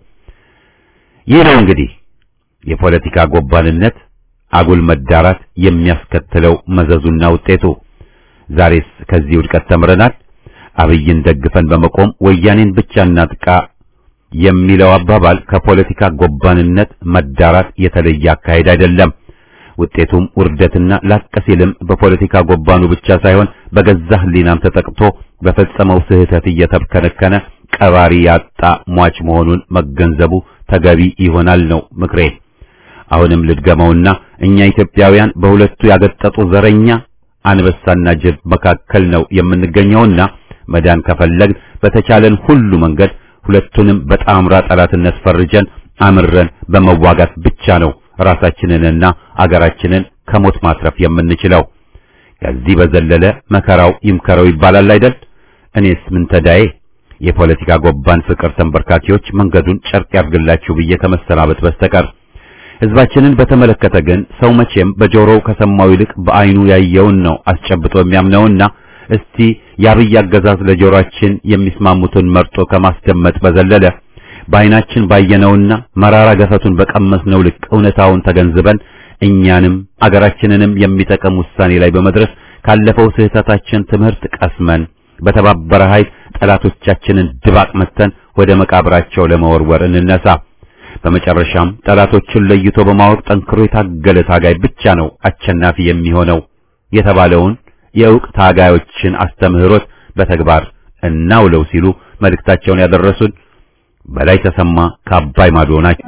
ይህ ነው እንግዲህ የፖለቲካ ጎባንነት አጉል መዳራት የሚያስከትለው መዘዙና ውጤቱ። ዛሬስ ከዚህ ውድቀት ተምረናል። አብይን ደግፈን በመቆም ወያኔን ብቻ እናጥቃ የሚለው አባባል ከፖለቲካ ጎባንነት መዳራት የተለየ አካሄድ አይደለም። ውጤቱም ውርደትና ላቅ ሲልም በፖለቲካ ጎባኑ ብቻ ሳይሆን በገዛ ሕሊናም ተጠቅቶ በፈጸመው ስህተት እየተብከነከነ ቀባሪ ያጣ ሟች መሆኑን መገንዘቡ ተገቢ ይሆናል ነው ምክሬ። አሁንም ልድገመውና እኛ ኢትዮጵያውያን በሁለቱ ያገጠጡ ዘረኛ አንበሳና ጅብ መካከል ነው የምንገኘውና መዳን ከፈለግን በተቻለን ሁሉ መንገድ ሁለቱንም በጣምራ ጠላትነት ፈርጀን አምረን በመዋጋት ብቻ ነው ራሳችንንና አገራችንን ከሞት ማትረፍ የምንችለው። ከዚህ በዘለለ መከራው ይምከረው ይባላል አይደል? እኔስ ምን ተዳዬ? የፖለቲካ ጎባን ፍቅር ተንበርካኪዎች መንገዱን ጨርቅ ያርግላችሁ ብዬ ከመሰናበት በስተቀር ሕዝባችንን በተመለከተ ግን ሰው መቼም በጆሮው ከሰማው ይልቅ በዓይኑ ያየውን ነው አስጨብጦ የሚያምነውና እስቲ የአብይ አገዛዝ ለጆሮአችን የሚስማሙትን መርጦ ከማስደመጥ በዘለለ በዓይናችን ባየነውና መራራ ገፈቱን በቀመስነው ልክ እውነታውን ተገንዝበን እኛንም አገራችንንም የሚጠቅም ውሳኔ ላይ በመድረስ ካለፈው ስህተታችን ትምህርት ቀስመን በተባበረ ኃይል ጠላቶቻችንን ድባቅ መተን ወደ መቃብራቸው ለመወርወር እንነሳ። በመጨረሻም ጠላቶችን ለይቶ በማወቅ ጠንክሮ የታገለ ታጋይ ብቻ ነው አሸናፊ የሚሆነው የተባለውን የእውቅ ታጋዮችን አስተምህሮት በተግባር እናውለው ሲሉ መልእክታቸውን ያደረሱን በላይ ተሰማ ከአባይ ማዶ ናቸው።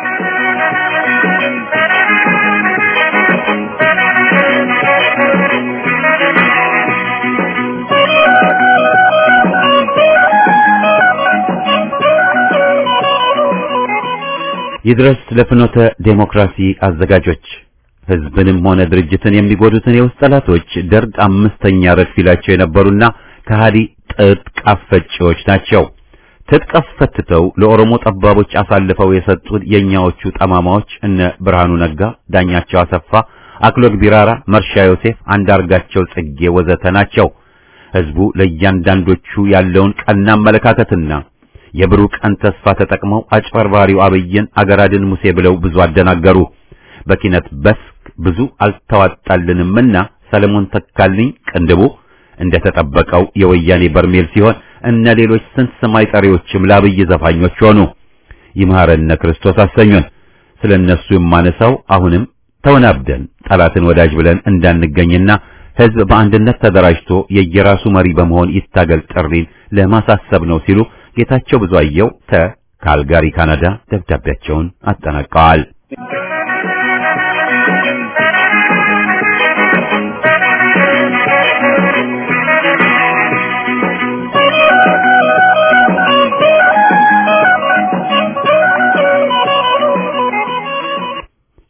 ይድረስ ለፍኖተ ዴሞክራሲ አዘጋጆች ህዝብንም ሆነ ድርጅትን የሚጎዱትን የውስጥ ጠላቶች ደርግ አምስተኛ ረድፍ ይላቸው የነበሩና ከሃዲ ትጥቅ አስፈጪዎች ናቸው። ትጥቅ አስፈትተው ለኦሮሞ ጠባቦች አሳልፈው የሰጡት የኛዎቹ ጠማማዎች እነ ብርሃኑ ነጋ፣ ዳኛቸው አሰፋ፣ አክሎግ ቢራራ፣ መርሻ ዮሴፍ፣ አንዳርጋቸው ጽጌ ወዘተ ናቸው። ህዝቡ ለእያንዳንዶቹ ያለውን ቀና አመለካከትና የብሩህ ቀን ተስፋ ተጠቅመው አጭበርባሪው አብይን አገራድን ሙሴ ብለው ብዙ አደናገሩ። በኪነት በስክ ብዙ አልተዋጣልንምና ሰለሞን ተካልኝ ቅንድቡ እንደተጠበቀው የወያኔ በርሜል ሲሆን እነ ሌሎች ስንት ሰማይ ጠሪዎችም ለአብይ ዘፋኞች ሆኑ። ይምሃረነ ክርስቶስ አሰኙን። ስለነሱ የማነሳው አሁንም ተወናብደን ጠላትን ወዳጅ ብለን እንዳንገኝና ህዝብ በአንድነት ተደራጅቶ የየራሱ መሪ በመሆን ይታገል ጥሪን ለማሳሰብ ነው ሲሉ ጌታቸው ብዙአየው ከካልጋሪ ካናዳ ደብዳቤያቸውን አጠናቀዋል።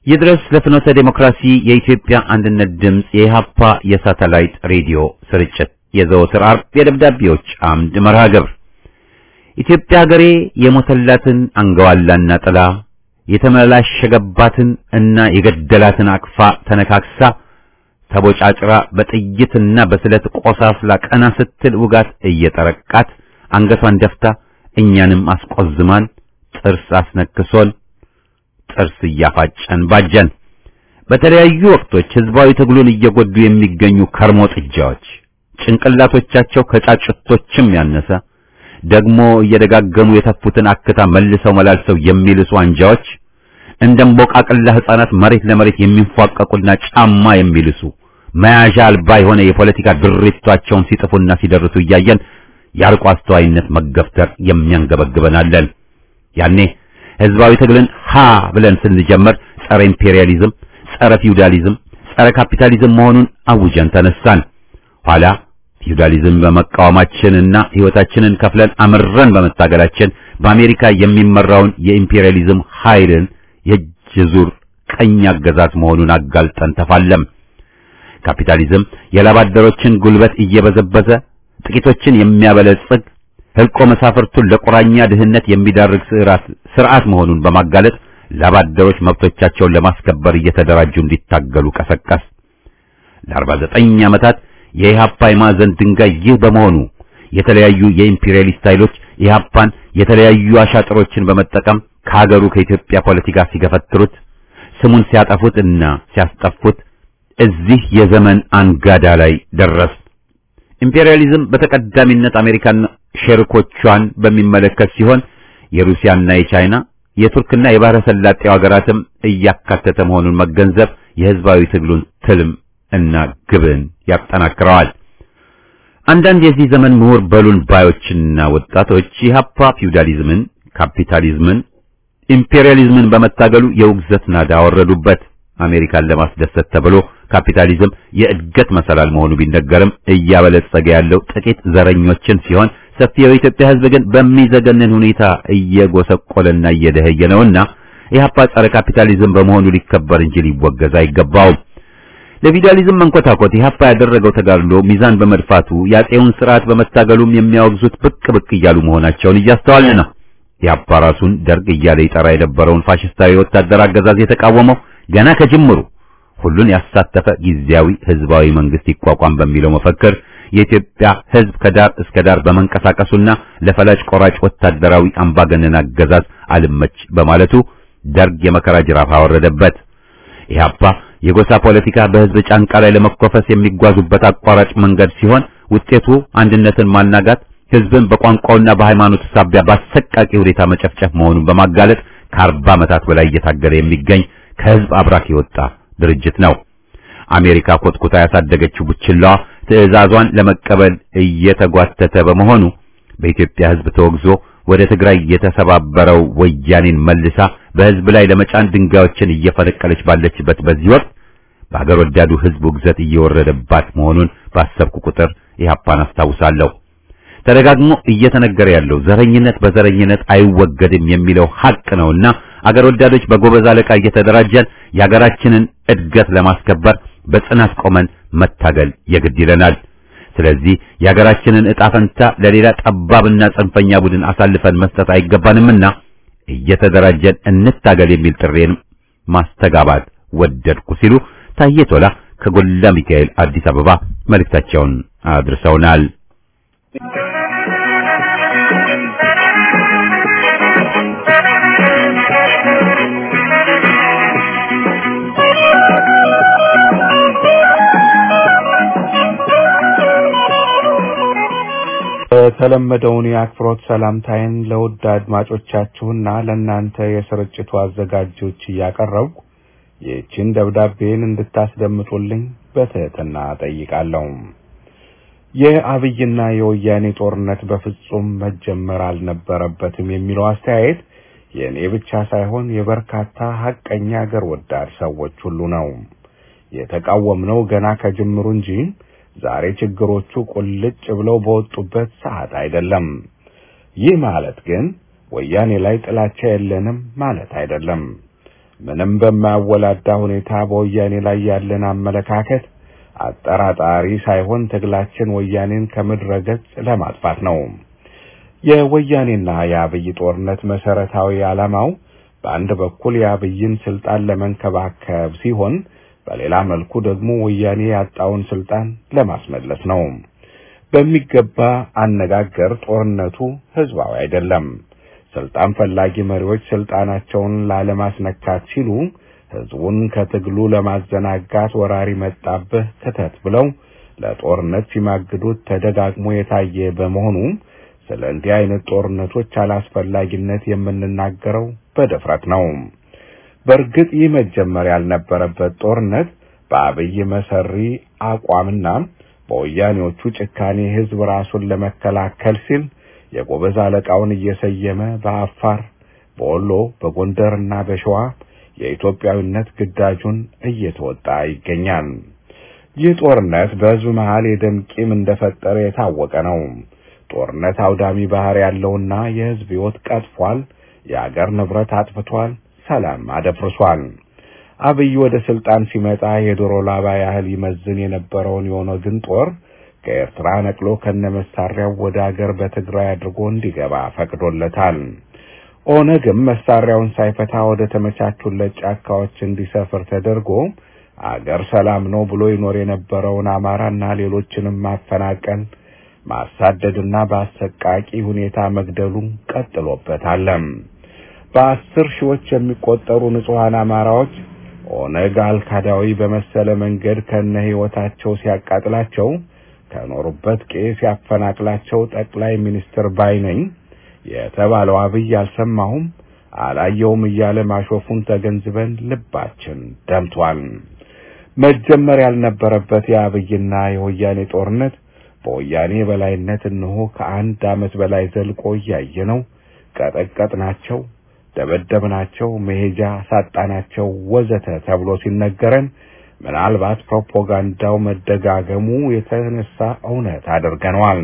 ይድረስ ለፍኖተ ዴሞክራሲ የኢትዮጵያ አንድነት ድምፅ የኢሃፓ የሳተላይት ሬዲዮ ስርጭት የዘወትር አርብ የደብዳቤዎች አምድ መርሃ ግብር ኢትዮጵያ ሀገሬ የሞተላትን አንገዋላና ጥላ የተመላሸገባትን እና የገደላትን አቅፋ ተነካክሳ ተቦጫጭራ በጥይትና በስለት ቆሳስላ ቀና ስትል ውጋት እየጠረቃት አንገቷን ደፍታ እኛንም አስቆዝማን ጥርስ አስነክሶን ጥርስ እያፋጨን ባጀን። በተለያዩ ወቅቶች ህዝባዊ ትግሉን እየጎዱ የሚገኙ ከርሞ ጥጃዎች ጭንቅላቶቻቸው ከጫጭቶችም ያነሰ ደግሞ እየደጋገሙ የተፉትን አክታ መልሰው መላልሰው የሚልሱ አንጃዎች እንደ እምቦቃቅላ ህፃናት መሬት ለመሬት የሚንፏቀቁና ጫማ የሚልሱ መያዣ አልባ የሆነ የፖለቲካ ድሪቷቸውን ሲጥፉና ሲደርሱ እያየን የአርቆ አስተዋይነት መገፍተር የሚያንገበግበናለን። ያኔ ህዝባዊ ትግልን ሀ ብለን ስንጀምር ጸረ ኢምፔሪያሊዝም፣ ጸረ ፊውዳሊዝም፣ ጸረ ካፒታሊዝም መሆኑን አውጀን ተነሳን። ኋላ ፊውዳሊዝም በመቃወማችንና ህይወታችንን ከፍለን አምረን በመታገላችን በአሜሪካ የሚመራውን የኢምፔሪያሊዝም ኃይልን የእጅ ዙር ቀኝ አገዛዝ መሆኑን አጋልጠን ተፋለም። ካፒታሊዝም የላባደሮችን ጉልበት እየበዘበዘ ጥቂቶችን የሚያበለጽግ ህልቆ መሳፍርቱን ለቁራኛ ድህነት የሚዳርግ ስርዓት መሆኑን በማጋለጥ ላባደሮች መብቶቻቸውን ለማስከበር እየተደራጁ እንዲታገሉ ቀሰቀስ። ለ49 ዓመታት የኢሃፓ የማዕዘን ድንጋይ ይህ በመሆኑ የተለያዩ የኢምፔሪያሊስት ኃይሎች ኢሃፓን የተለያዩ አሻጥሮችን በመጠቀም ከሀገሩ ከኢትዮጵያ ፖለቲካ ሲገፈትሩት ስሙን ሲያጠፉት እና ሲያስጠፉት እዚህ የዘመን አንጋዳ ላይ ደረስ። ኢምፔሪያሊዝም በተቀዳሚነት አሜሪካና ሸሪኮቿን በሚመለከት ሲሆን የሩሲያና የቻይና የቱርክና የባህረ ሰላጤው ሀገራትም እያካተተ መሆኑን መገንዘብ የህዝባዊ ትግሉን ትልም እና ግብን ያጠናክረዋል። አንዳንድ የዚህ ዘመን ምሁር በሉን ባዮችና ወጣቶች ኢህአፓ ፊውዳሊዝምን፣ ካፒታሊዝምን፣ ኢምፔሪያሊዝምን በመታገሉ የውግዘት ናዳ አወረዱበት። አሜሪካን ለማስደሰት ተብሎ ካፒታሊዝም የእድገት መሰላል መሆኑ ቢነገርም እያበለጸገ ያለው ጥቂት ዘረኞችን ሲሆን ሰፊው የኢትዮጵያ ህዝብ ግን በሚዘገንን ሁኔታ እየጎሰቆለና እየደኸየ ነውና ኢህአፓ ጸረ ካፒታሊዝም በመሆኑ ሊከበር እንጂ ሊወገዝ አይገባውም። ለፊውዳሊዝም መንኮታኮት ኢህአፓ ያደረገው ተጋድሎ ሚዛን በመድፋቱ የአፄውን ስርዓት በመታገሉም የሚያወግዙት ብቅ ብቅ እያሉ መሆናቸውን እያስተዋልን ነው። ኢህአፓ ራሱን ደርግ እያለ ይጠራ የነበረውን ፋሽስታዊ ወታደር አገዛዝ የተቃወመው ገና ከጅምሩ ሁሉን ያሳተፈ ጊዜያዊ ህዝባዊ መንግስት ይቋቋም በሚለው መፈክር የኢትዮጵያ ህዝብ ከዳር እስከ ዳር በመንቀሳቀሱና ለፈላጭ ቆራጭ ወታደራዊ አምባገነን አገዛዝ አልመች በማለቱ ደርግ የመከራ ጅራፍ አወረደበት። ኢህአፓ የጎሳ ፖለቲካ በህዝብ ጫንቃ ላይ ለመኮፈስ የሚጓዙበት አቋራጭ መንገድ ሲሆን ውጤቱ አንድነትን ማናጋት፣ ህዝብን በቋንቋውና በሃይማኖቱ ሳቢያ በአሰቃቂ ሁኔታ መጨፍጨፍ መሆኑን በማጋለጥ ከአርባ ዓመታት በላይ እየታገለ የሚገኝ ከህዝብ አብራክ የወጣ ድርጅት ነው። አሜሪካ ኮትኩታ ያሳደገችው ቡችላዋ ትዕዛዟን ለመቀበል እየተጓተተ በመሆኑ በኢትዮጵያ ህዝብ ተወግዞ ወደ ትግራይ የተሰባበረው ወያኔን መልሳ በህዝብ ላይ ለመጫን ድንጋዮችን እየፈነቀለች ባለችበት በዚህ ወቅት በሀገር ወዳዱ ህዝብ ውግዘት እየወረደባት መሆኑን ባሰብኩ ቁጥር ኢህአፓን አስታውሳለሁ። ተደጋግሞ እየተነገረ ያለው ዘረኝነት በዘረኝነት አይወገድም የሚለው ሀቅ ነውና አገር ወዳዶች በጎበዝ አለቃ እየተደራጀን የሀገራችንን እድገት ለማስከበር በጽናት ቆመን መታገል የግድ ይለናል። ስለዚህ የሀገራችንን ዕጣ ፈንታ ለሌላ ጠባብና ጽንፈኛ ቡድን አሳልፈን መስጠት አይገባንምና እየተደራጀን እንታገል የሚል ጥሬን ማስተጋባት ወደድኩ ሲሉ ታዬ ቶላ ከጎላ ሚካኤል አዲስ አበባ መልእክታቸውን አድርሰውናል። የተለመደውን የአክብሮት ሰላምታዬን ለውድ አድማጮቻችሁና ለእናንተ የስርጭቱ አዘጋጆች እያቀረብኩ ይህችን ደብዳቤን እንድታስደምጡልኝ በትህትና ጠይቃለሁ። የአብይና የወያኔ ጦርነት በፍጹም መጀመር አልነበረበትም የሚለው አስተያየት የእኔ ብቻ ሳይሆን የበርካታ ሐቀኛ አገር ወዳድ ሰዎች ሁሉ ነው። የተቃወምነው ገና ከጅምሩ እንጂ ዛሬ ችግሮቹ ቁልጭ ብለው በወጡበት ሰዓት አይደለም። ይህ ማለት ግን ወያኔ ላይ ጥላቻ የለንም ማለት አይደለም። ምንም በማያወላዳ ሁኔታ በወያኔ ላይ ያለን አመለካከት አጠራጣሪ ሳይሆን ትግላችን ወያኔን ከምድረ ገጽ ለማጥፋት ነው። የወያኔና የአብይ ጦርነት መሰረታዊ ዓላማው በአንድ በኩል የአብይን ስልጣን ለመንከባከብ ሲሆን በሌላ መልኩ ደግሞ ወያኔ ያጣውን ስልጣን ለማስመለስ ነው። በሚገባ አነጋገር ጦርነቱ ህዝባዊ አይደለም። ስልጣን ፈላጊ መሪዎች ስልጣናቸውን ላለማስነካት ሲሉ ህዝቡን ከትግሉ ለማዘናጋት ወራሪ መጣብህ ክተት ብለው ለጦርነት ሲማግዱት ተደጋግሞ የታየ በመሆኑ ስለ እንዲህ አይነት ጦርነቶች አላስፈላጊነት የምንናገረው በድፍረት ነው። በእርግጥ ይህ መጀመር ያልነበረበት ጦርነት በአብይ መሰሪ አቋምና በወያኔዎቹ ጭካኔ ህዝብ ራሱን ለመከላከል ሲል የጎበዝ አለቃውን እየሰየመ በአፋር፣ በወሎ፣ በጎንደርና በሸዋ የኢትዮጵያዊነት ግዳጁን እየተወጣ ይገኛል። ይህ ጦርነት በህዝብ መሃል የደም ቂም እንደፈጠረ የታወቀ ነው። ጦርነት አውዳሚ ባህር ያለውና የህዝብ ህይወት ቀጥፏል፣ የአገር ንብረት አጥፍቷል፣ ሰላም አደፍርሷል። አብይ ወደ ስልጣን ሲመጣ የዶሮ ላባ ያህል ይመዝን የነበረውን የኦነግን ጦር ከኤርትራ ነቅሎ ከነመሳሪያው ወደ አገር በትግራይ አድርጎ እንዲገባ ፈቅዶለታል። ኦነግም መሳሪያውን ሳይፈታ ወደ ተመቻቹለት ጫካዎች እንዲሰፍር ተደርጎ አገር ሰላም ነው ብሎ ይኖር የነበረውን አማራና ሌሎችንም ማፈናቀል ማሳደድና በአሰቃቂ ሁኔታ መግደሉ ቀጥሎበታል። በአስር ሺዎች የሚቆጠሩ ንጹሐን አማራዎች ኦነግ አልካዳዊ በመሰለ መንገድ ከነ ህይወታቸው ሲያቃጥላቸው ከኖሩበት ቄ ሲያፈናቅላቸው ጠቅላይ ሚኒስትር ባይነኝ የተባለው አብይ አልሰማሁም አላየውም እያለ ማሾፉን ተገንዝበን ልባችን ደምቷል። መጀመር ያልነበረበት የአብይና የወያኔ ጦርነት በወያኔ በላይነት እነሆ ከአንድ ዓመት በላይ ዘልቆ እያየነው ቀጠቀጥናቸው፣ ደበደብናቸው፣ መሄጃ ሳጣናቸው ወዘተ ተብሎ ሲነገረን ምናልባት ፕሮፓጋንዳው መደጋገሙ የተነሳ እውነት አድርገነዋል።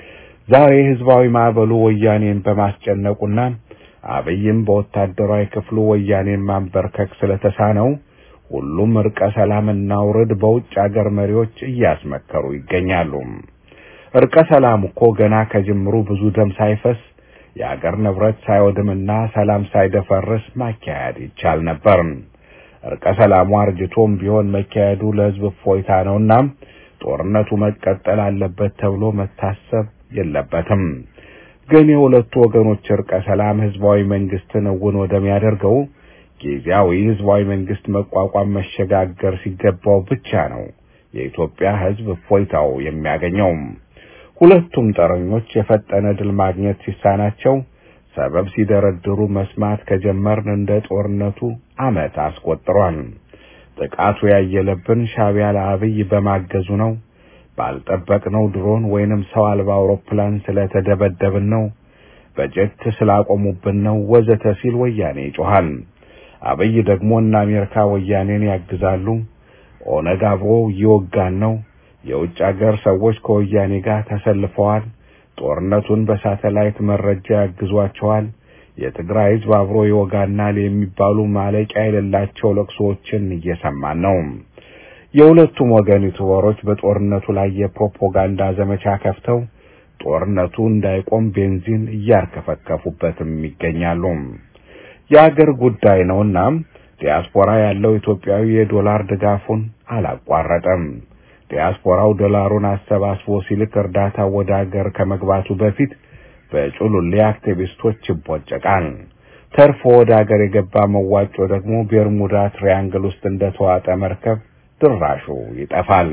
ዛሬ ህዝባዊ ማዕበሉ ወያኔን በማስጨነቁና አብይም በወታደራዊ ክፍሉ ወያኔን ማንበርከክ ስለተሳነው ሁሉም እርቀ ሰላምና ውርድ በውጭ አገር መሪዎች እያስመከሩ ይገኛሉ። እርቀ ሰላም እኮ ገና ከጅምሩ ብዙ ደም ሳይፈስ የአገር ንብረት ሳይወድምና ሰላም ሳይደፈርስ ማካሄድ ይቻል ነበር። እርቀ ሰላሙ አርጅቶም ቢሆን መካሄዱ ለህዝብ እፎይታ ነውና ጦርነቱ መቀጠል አለበት ተብሎ መታሰብ የለበትም። ግን የሁለቱ ወገኖች እርቀ ሰላም ህዝባዊ መንግስትን እውን ወደሚያደርገው ጊዜያዊ ህዝባዊ መንግስት መቋቋም መሸጋገር ሲገባው ብቻ ነው የኢትዮጵያ ህዝብ እፎይታው የሚያገኘው። ሁለቱም ጠረኞች የፈጠነ ድል ማግኘት ሲሳናቸው ሰበብ ሲደረድሩ መስማት ከጀመርን እንደ ጦርነቱ ዓመት አስቆጥሯል። ጥቃቱ ያየለብን ሻዕቢያ ለአብይ በማገዙ ነው። ባልጠበቅነው ድሮን ወይንም ሰው አልባ አውሮፕላን ስለተደበደብን ነው። በጀት ስላቆሙብን ነው ወዘተ ሲል ወያኔ ይጮሃል። አብይ ደግሞ እነ አሜሪካ ወያኔን ያግዛሉ። ኦነግ አብሮ እየወጋን ነው። የውጭ አገር ሰዎች ከወያኔ ጋር ተሰልፈዋል። ጦርነቱን በሳተላይት መረጃ ያግዟቸዋል። የትግራይ ህዝብ አብሮ ይወጋናል የሚባሉ ማለቂያ የሌላቸው ለቅሶዎችን እየሰማን ነው። የሁለቱም ወገን ዩቱበሮች በጦርነቱ ላይ የፕሮፓጋንዳ ዘመቻ ከፍተው ጦርነቱ እንዳይቆም ቤንዚን እያርከፈከፉበትም ይገኛሉ። የአገር ጉዳይ ነውና ዲያስፖራ ያለው ኢትዮጵያዊ የዶላር ድጋፉን አላቋረጠም። ዲያስፖራው ዶላሩን አሰባስቦ ሲልክ እርዳታ ወደ አገር ከመግባቱ በፊት በጩሉሌ አክቲቪስቶች ይቦጨቃል። ተርፎ ወደ አገር የገባ መዋጮ ደግሞ ቤርሙዳ ትሪያንግል ውስጥ እንደተዋጠ መርከብ ድራሹ ይጠፋል።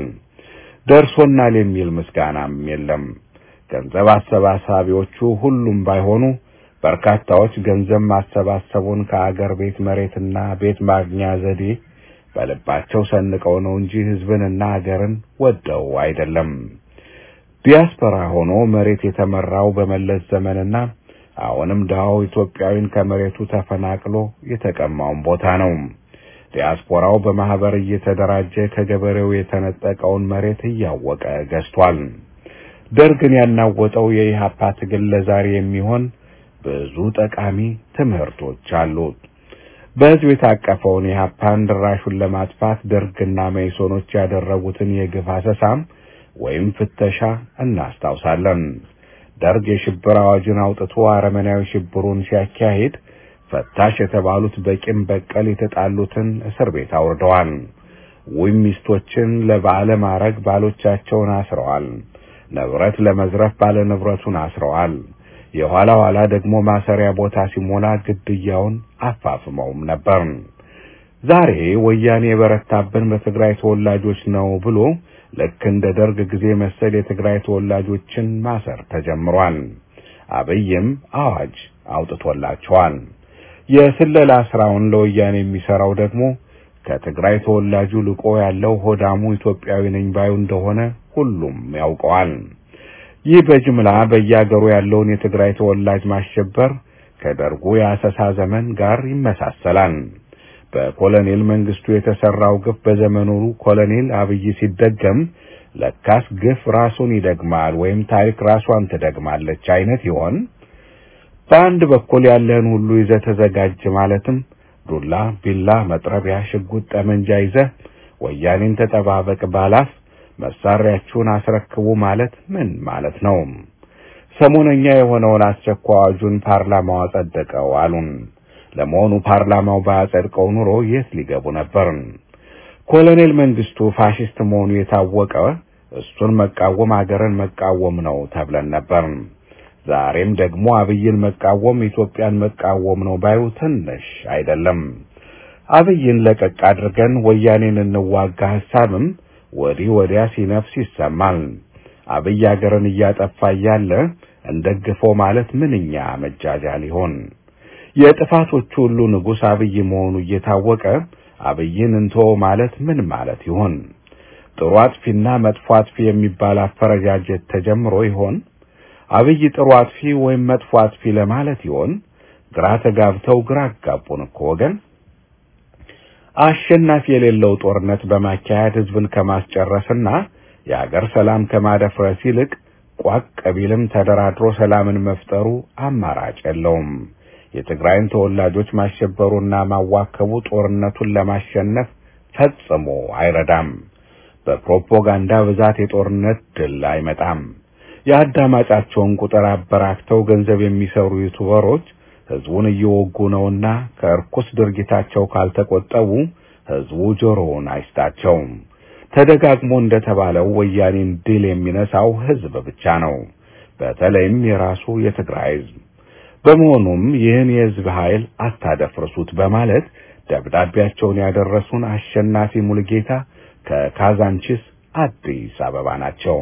ደርሶናል የሚል ምስጋናም የለም። ገንዘብ አሰባሳቢዎቹ ሁሉም ባይሆኑ በርካታዎች ገንዘብ ማሰባሰቡን ከአገር ቤት መሬትና ቤት ማግኛ ዘዴ በልባቸው ሰንቀው ነው እንጂ ህዝብንና አገርን ወደው አይደለም። ዲያስፖራ ሆኖ መሬት የተመራው በመለስ ዘመንና አሁንም ድሃው ኢትዮጵያዊን ከመሬቱ ተፈናቅሎ የተቀማውን ቦታ ነው። ዲያስፖራው በማህበር እየተደራጀ ከገበሬው የተነጠቀውን መሬት እያወቀ ገዝቷል። ደርግን ያናወጠው የኢህአፓ ትግል ለዛሬ የሚሆን ብዙ ጠቃሚ ትምህርቶች አሉት። በሕዝብ የታቀፈውን የሀፓን ድራሹን ለማጥፋት ደርግና መይሶኖች ያደረጉትን የግፍ አሰሳም ወይም ፍተሻ እናስታውሳለን። ደርግ የሽብር አዋጅን አውጥቶ አረመናዊ ሽብሩን ሲያካሂድ ፈታሽ የተባሉት በቂም በቀል የተጣሉትን እስር ቤት አውርደዋል። ውይ ሚስቶችን ለባለ ማዕረግ ባሎቻቸውን አስረዋል። ንብረት ለመዝረፍ ባለ ንብረቱን አስረዋል። የኋላ ኋላ ደግሞ ማሰሪያ ቦታ ሲሞላ ግድያውን አፋፍመውም ነበር። ዛሬ ወያኔ የበረታብን በትግራይ ተወላጆች ነው ብሎ ልክ እንደ ደርግ ጊዜ መሰል የትግራይ ተወላጆችን ማሰር ተጀምሯል። አብይም አዋጅ አውጥቶላቸዋል። የስለላ ስራውን ለወያኔ የሚሰራው ደግሞ ከትግራይ ተወላጁ ልቆ ያለው ሆዳሙ ኢትዮጵያዊ ነኝ ባዩ እንደሆነ ሁሉም ያውቀዋል። ይህ በጅምላ በየአገሩ ያለውን የትግራይ ተወላጅ ማሸበር ከደርጉ የአሰሳ ዘመን ጋር ይመሳሰላል። በኮሎኔል መንግስቱ የተሰራው ግፍ በዘመኑ ኮሎኔል አብይ ሲደገም ለካስ ግፍ ራሱን ይደግማል ወይም ታሪክ ራሷን ትደግማለች አይነት ይሆን? በአንድ በኩል ያለህን ሁሉ ይዘህ ተዘጋጅ ማለትም ዱላ፣ ቢላ፣ መጥረቢያ፣ ሽጉጥ፣ ጠመንጃ ይዘህ ወያኔን ተጠባበቅ ባላፍ መሳሪያችሁን አስረክቡ ማለት ምን ማለት ነው? ሰሞነኛ የሆነውን አስቸኳይ አዋጁን ፓርላማው አጸደቀው አሉን። ለመሆኑ ፓርላማው ባያጸድቀው ኑሮ የት ሊገቡ ነበር? ኮሎኔል መንግስቱ ፋሽስት መሆኑ የታወቀ እሱን መቃወም አገርን መቃወም ነው ተብለን ነበር። ዛሬም ደግሞ አብይን መቃወም ኢትዮጵያን መቃወም ነው ባዩ ትንሽ አይደለም። አብይን ለቀቅ አድርገን ወያኔን እንዋጋ ሐሳብም ወዲህ ወዲያ ሲነፍስ ይሰማል። አብይ አገርን እያጠፋ እያለ እንደግፈው ማለት ምንኛ መጃጃል ይሆን? የጥፋቶቹ ሁሉ ንጉሥ አብይ መሆኑ እየታወቀ አብይን እንቶ ማለት ምን ማለት ይሆን? ጥሩ አጥፊና መጥፎ አጥፊ የሚባል አፈረጃጀት ተጀምሮ ይሆን? አብይ ጥሩ አጥፊ ወይም መጥፎ አጥፊ ለማለት ይሆን? ግራ ተጋብተው ግራ አጋቡን እኮ ወገን። አሸናፊ የሌለው ጦርነት በማካሄድ ህዝብን ከማስጨረስና የአገር ሰላም ከማደፍረስ ይልቅ ቋቅ ቢልም ተደራድሮ ሰላምን መፍጠሩ አማራጭ የለውም። የትግራይን ተወላጆች ማሸበሩና ማዋከቡ ጦርነቱን ለማሸነፍ ፈጽሞ አይረዳም። በፕሮፓጋንዳ ብዛት የጦርነት ድል አይመጣም። የአዳማጫቸውን ቁጥር አበራክተው ገንዘብ የሚሰሩ ዩቱበሮች ህዝቡን እየወጉ ነውና ከእርኩስ ድርጊታቸው ካልተቆጠቡ ህዝቡ ጆሮውን አይስጣቸውም። ተደጋግሞ እንደተባለው ወያኔን ድል የሚነሳው ህዝብ ብቻ ነው፣ በተለይም የራሱ የትግራይ ህዝብ። በመሆኑም ይህን የህዝብ ኃይል አታደፍርሱት በማለት ደብዳቤያቸውን ያደረሱን አሸናፊ ሙልጌታ ከካዛንቺስ አዲስ አበባ ናቸው።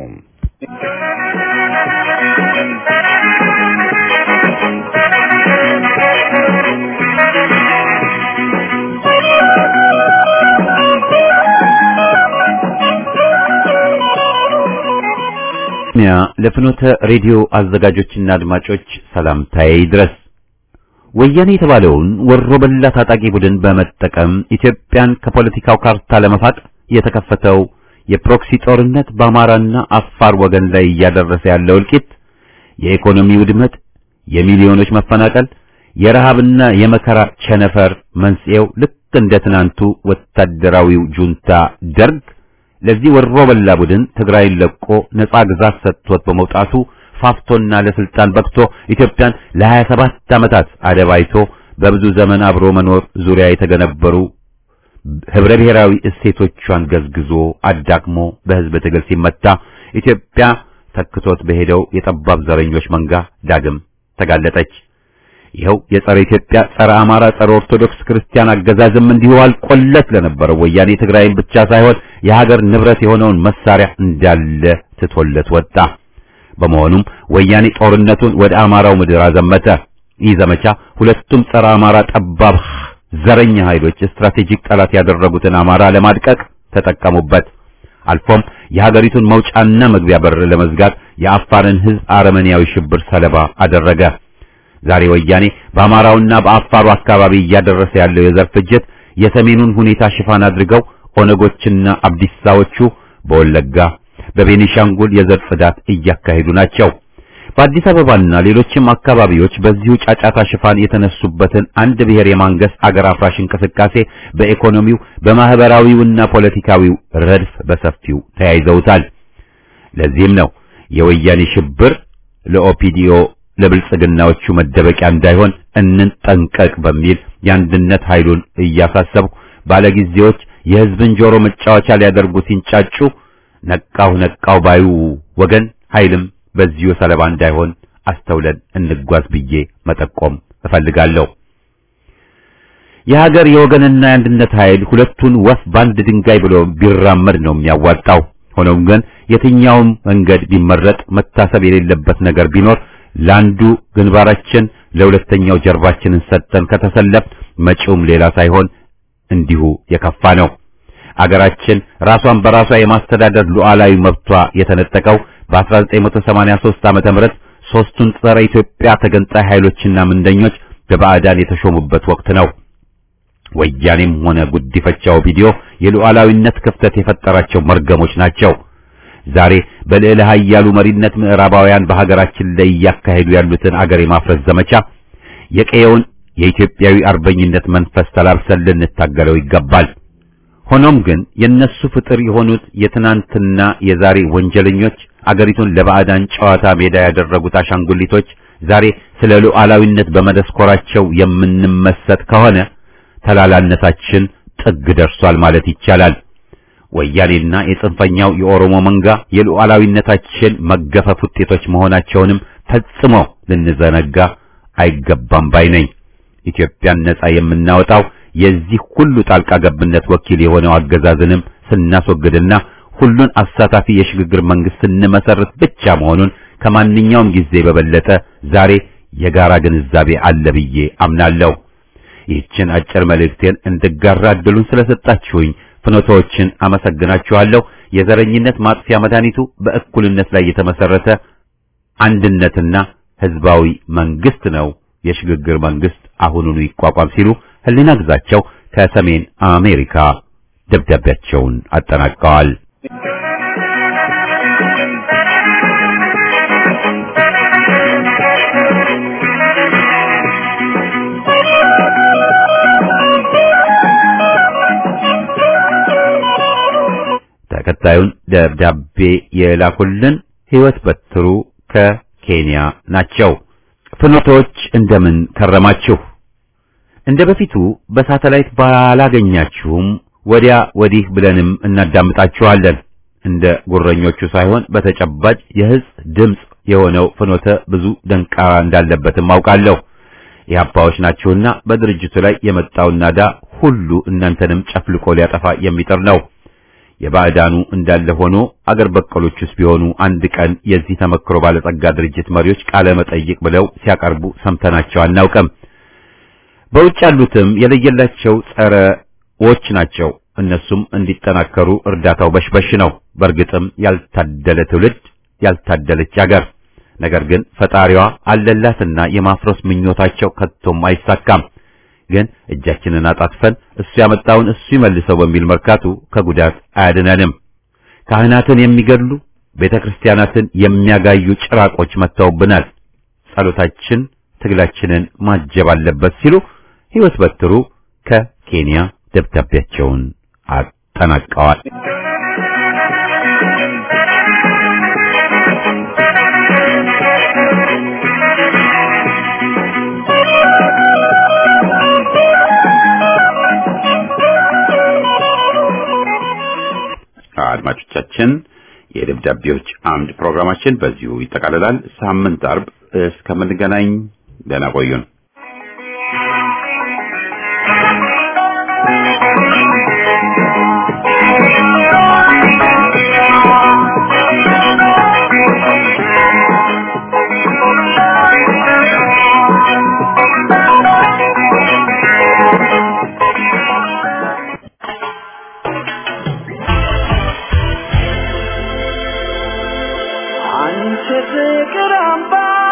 ያ ለፍኖተ ሬዲዮ አዘጋጆችና አድማጮች ሰላምታዬ ይድረስ። ወያኔ የተባለውን ወሮ በላ ታጣቂ ቡድን በመጠቀም ኢትዮጵያን ከፖለቲካው ካርታ ለመፋቅ የተከፈተው የፕሮክሲ ጦርነት በአማራና አፋር ወገን ላይ እያደረሰ ያለው እልቂት፣ የኢኮኖሚ ውድመት፣ የሚሊዮኖች መፈናቀል፣ የረሃብና የመከራ ቸነፈር መንስኤው ልክ እንደ ትናንቱ ወታደራዊው ጁንታ ደርግ ለዚህ ወሮ በላ ቡድን ትግራይን ለቆ ነጻ ግዛት ሰጥቶት በመውጣቱ ፋፍቶና ለስልጣን በቅቶ ኢትዮጵያን ለ27 ዓመታት አደባይቶ በብዙ ዘመን አብሮ መኖር ዙሪያ የተገነበሩ ህብረ ብሔራዊ እሴቶቿን ገዝግዞ አዳክሞ በህዝብ ትግል ሲመታ ኢትዮጵያ ተክቶት በሄደው የጠባብ ዘረኞች መንጋ ዳግም ተጋለጠች። ይኸው የጸረ ኢትዮጵያ፣ ጸረ አማራ፣ ጸረ ኦርቶዶክስ ክርስቲያን አገዛዝም እንዲሁ አልቆለት ለነበረው ወያኔ ትግራይን ብቻ ሳይሆን የሀገር ንብረት የሆነውን መሳሪያ እንዳለ ትቶለት ወጣ። በመሆኑም ወያኔ ጦርነቱን ወደ አማራው ምድር አዘመተ። ይህ ዘመቻ ሁለቱም ጸረ አማራ ጠባብ ዘረኛ ኃይሎች ስትራቴጂክ ጠላት ያደረጉትን አማራ ለማድቀቅ ተጠቀሙበት። አልፎም የሀገሪቱን መውጫና መግቢያ በር ለመዝጋት የአፋርን ህዝብ አረመኔያዊ ሽብር ሰለባ አደረገ። ዛሬ ወያኔ በአማራውና በአፋሩ አካባቢ እያደረሰ ያለው የዘር ፍጅት የሰሜኑን ሁኔታ ሽፋን አድርገው ኦነጎችና አብዲሳዎቹ በወለጋ በቤኒሻንጉል የዘር ጽዳት እያካሄዱ ናቸው። በአዲስ አበባና ሌሎችም አካባቢዎች በዚሁ ጫጫታ ሽፋን የተነሱበትን አንድ ብሔር የማንገስ አገር አፍራሽ እንቅስቃሴ በኢኮኖሚው በማህበራዊውና ፖለቲካዊው ረድፍ በሰፊው ተያይዘውታል። ለዚህም ነው የወያኔ ሽብር ለኦፒዲዮ ለብልጽግናዎቹ መደበቂያ እንዳይሆን እንጠንቀቅ በሚል የአንድነት ኃይሉን እያሳሰብኩ ባለጊዜዎች የህዝብን ጆሮ መጫወቻ ሊያደርጉ ሲንጫጩ ነቃው ነቃው ባዩ ወገን ኃይልም በዚሁ ሰለባ እንዳይሆን አስተውለን እንጓዝ ብዬ መጠቆም እፈልጋለሁ። የሀገር የወገንና የአንድነት ኃይል ሁለቱን ወፍ በአንድ ድንጋይ ብሎ ቢራመድ ነው የሚያዋጣው። ሆኖም ግን የትኛውም መንገድ ቢመረጥ መታሰብ የሌለበት ነገር ቢኖር ለአንዱ ግንባራችን ለሁለተኛው ጀርባችንን ሰጥተን ከተሰለፍ መጪውም ሌላ ሳይሆን እንዲሁ የከፋ ነው። አገራችን ራሷን በራሷ የማስተዳደር ሉዓላዊ መብቷ የተነጠቀው በ1983 ዓመተ ምህረት ሶስቱን ጸረ ኢትዮጵያ ተገንጣይ ኃይሎችና ምንደኞች በባዕዳን የተሾሙበት ወቅት ነው። ወያኔም ሆነ ጉዲፈቻው ቪዲዮ የሉዓላዊነት ክፍተት የፈጠራቸው መርገሞች ናቸው። ዛሬ በልዕለ ኃያሉ መሪነት ምዕራባውያን በሀገራችን ላይ እያካሄዱ ያሉትን አገር የማፍረስ ዘመቻ የቀየውን የኢትዮጵያዊ አርበኝነት መንፈስ ተላብሰን ልንታገለው ይገባል። ሆኖም ግን የነሱ ፍጥር የሆኑት የትናንትና የዛሬ ወንጀለኞች አገሪቱን ለባዕዳን ጨዋታ ሜዳ ያደረጉት አሻንጉሊቶች ዛሬ ስለ ሉዓላዊነት በመደስኮራቸው የምንመሰጥ ከሆነ ተላላነታችን ጥግ ደርሷል ማለት ይቻላል። ወያኔና የጽንፈኛው የኦሮሞ መንጋ የሉዓላዊነታችን መገፈፍ ውጤቶች መሆናቸውንም ፈጽሞ ልንዘነጋ አይገባም ባይ ነኝ። ኢትዮጵያን ነጻ የምናወጣው የዚህ ሁሉ ጣልቃ ገብነት ወኪል የሆነው አገዛዝንም ስናስወግድና ሁሉን አሳታፊ የሽግግር መንግስት ስንመሰርት ብቻ መሆኑን ከማንኛውም ጊዜ በበለጠ ዛሬ የጋራ ግንዛቤ አለ ብዬ አምናለሁ። ይህችን አጭር መልእክቴን እንድጋራ እድሉን ስለሰጣችሁኝ ፍኖቶዎችን አመሰግናችኋለሁ። የዘረኝነት ማጥፊያ መድኃኒቱ በእኩልነት ላይ የተመሰረተ አንድነትና ህዝባዊ መንግስት ነው። የሽግግር መንግስት አሁኑኑ ይቋቋም ሲሉ ህሊና ግዛቸው ከሰሜን አሜሪካ ደብዳቤያቸውን አጠናቀዋል። ተከታዩን ደብዳቤ የላኩልን ህይወት በትሩ ከኬንያ ናቸው። ፍኖቶች እንደምን ከረማችሁ? እንደ በፊቱ በሳተላይት ባላገኛችሁም ወዲያ ወዲህ ብለንም እናዳምጣችኋለን። እንደ ጉረኞቹ ሳይሆን በተጨባጭ የህዝብ ድምፅ የሆነው ፍኖተ ብዙ ደንቃራ እንዳለበትም አውቃለሁ። የአባዎች ናችሁና በድርጅቱ ላይ የመጣውን ናዳ ሁሉ እናንተንም ጨፍልቆ ሊያጠፋ የሚጥር ነው። የባዕዳኑ እንዳለ ሆኖ አገር በቀሎቹስ ቢሆኑ አንድ ቀን የዚህ ተመክሮ ባለጸጋ ድርጅት መሪዎች ቃለ መጠይቅ ብለው ሲያቀርቡ ሰምተናቸው አናውቅም። በውጭ ያሉትም የለየላቸው ጸረዎች ናቸው። እነሱም እንዲጠናከሩ እርዳታው በሽበሽ ነው። በእርግጥም ያልታደለ ትውልድ፣ ያልታደለች አገር። ነገር ግን ፈጣሪዋ አለላትና የማፍረስ ምኞታቸው ከቶም አይሳካም። ግን እጃችንን አጣጥፈን እሱ ያመጣውን እሱ ይመልሰው በሚል መርካቱ ከጉዳት አያድነንም። ካህናትን የሚገድሉ ቤተ ክርስቲያናትን የሚያጋዩ ጭራቆች መጥተውብናል። ጸሎታችን ትግላችንን ማጀብ አለበት ሲሉ ሕይወት በትሩ ከኬንያ ደብዳቤያቸውን አጠናቀዋል። አድማጮቻችን የደብዳቤዎች አምድ ፕሮግራማችን በዚሁ ይጠቃልላል። ሳምንት አርብ እስከምንገናኝ ደህና ቆዩን። አንቺ ፍቅር አምባ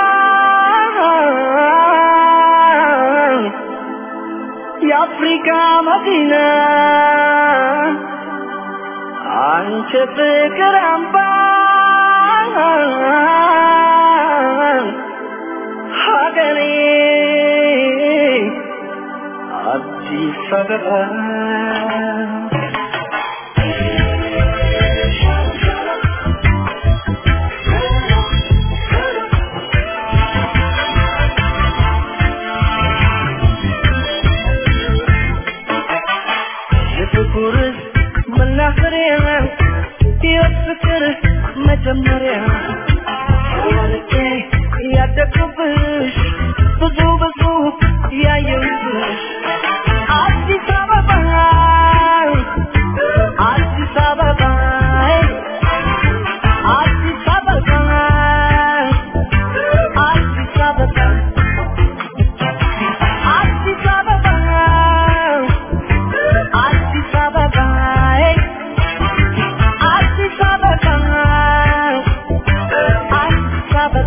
የአፍሪካ መዲና አንቺ ፍቅር አምባ ሀገሬ አዲስ አበባ የፍቅር መናኸሪያ የፍቅር መጀመሪያ ወልጄ ያደግኩብሽ ብዙ ብዙ ያየሁብሽ አዲስ አበባ አዲስ አበባ አዲስ አበባ አዲስ አበባ አዲስ አበባ አዲስ አበባ አዲስ አበባ አዲስ አበባ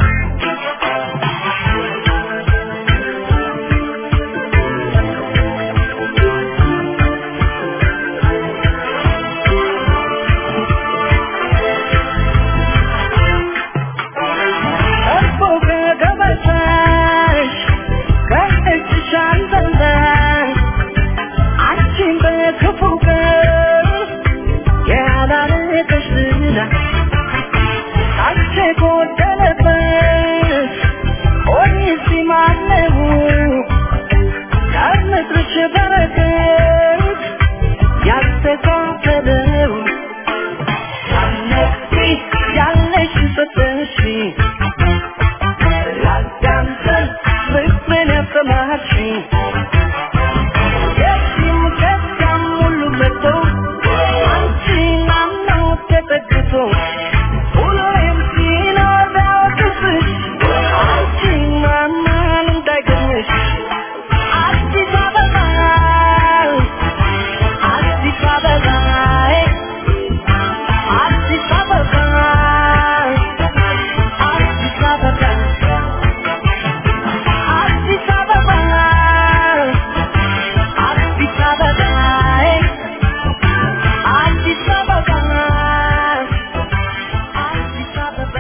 እኮ ከገበታሽ ከእጅሽ አልበላሽ አንቺን በክፉ ቀን ያላለቀሽ ዝና አንቺ ጎደለበት ኦሪሲ ማነው ከምድርሽ በረከት ያስተካከለው ያነቂ ያለሽ ሰጠሽ ላዳምጠን ፍቅርን ያሰማሽኝ የዚህም ከዚያም ሁሉ መጥቶ አንቺን አምኖ ተጠግቶ ሁሌም ሲኖር ቢያወቅስሽ አንቺን ማመን እንዳይገርምሽ አዲስ አበባ አዲስ አበባ አዲስ አበባ አዲስ አበባ አዲስ አበባ አዲስ አበባ አዲስ አበባ አዲስ አበባ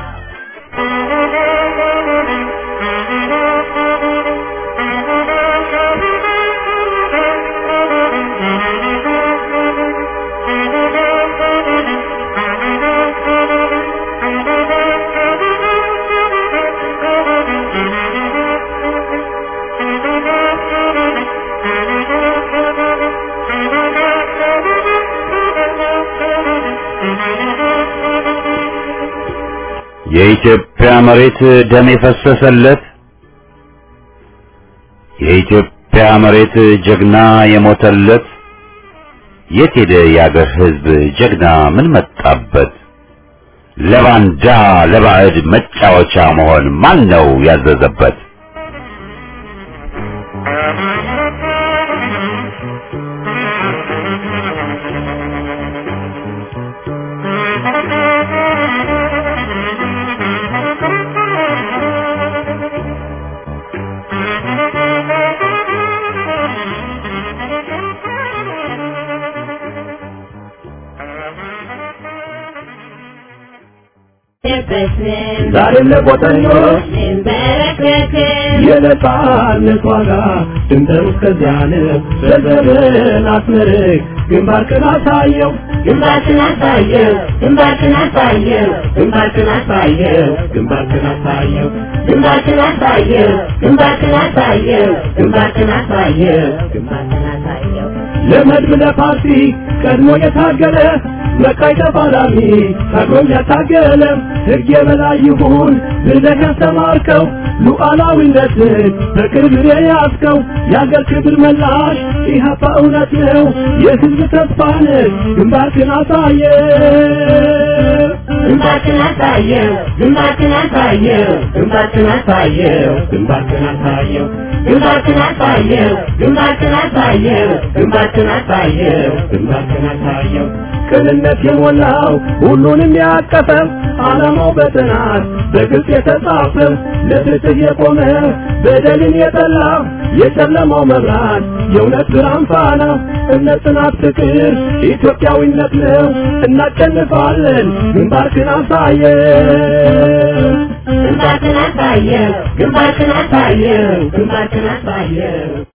የኢትዮጵያ መሬት ደም የፈሰሰለት የኢትዮጵያ መሬት ጀግና የሞተለት የት ሄደ የአገር ሕዝብ ጀግና ምን መጣበት? ለባንዳ ለባዕድ መጫወቻ መሆን ማን ነው ያዘዘበት? ዛሬም ለቆጠኞች የነጻነት ዋጋ ድንበሩ እስከዚያ ነው። በዘመን አስመርቅ ግንባርክን አሳየው ግንባርክን አሳየው ግንባርክን አሳየው ግንባርክን አሳየው ግንባርክን አሳየው ግንባርክን አሳየው ግንባርክን አሳየው ግንባርክን አሳየው ግንባርክን አሳየው ለመድብ ለፓርቲ ቀድሞ የታገለ መቃይ ተፋላሚ ታግሎም ያታገለ ሕግ የበላይ ይሁን ብለህ ያስተማርከው ሉዓላዊነትን በቅርብ የያዝከው የአገር ክብር መላሽ ኢህአፓ እውነት ነው የሕዝብ ተስፋ ነህ ግንባርክን አሳየ ግንባርክን አሳየው ግንባርክን አሳየው ግንባርክን አሳየው ግንባርክን አሳየው ግንባርክን አሳየው ግንባርክን አሳየው ግንባርክን አሳየው ግንባርክን አሳየው ቅንነት እኩልነት የሞላው ሁሉንም ያቀፈ ዓላማው በጥናት በግልጽ የተጻፈ ለፍትህ የቆመ በደልን የጠላ የጨለማው መብራት የእውነት ብርሃን ፋና እምነት፣ ጽናት፣ ፍቅር ኢትዮጵያዊነት ነው። እናሸንፋለን። ግንባርክን አሳየን። ግንባርክን አሳየው ግንባርክን አሳየው ግንባርክን አሳየው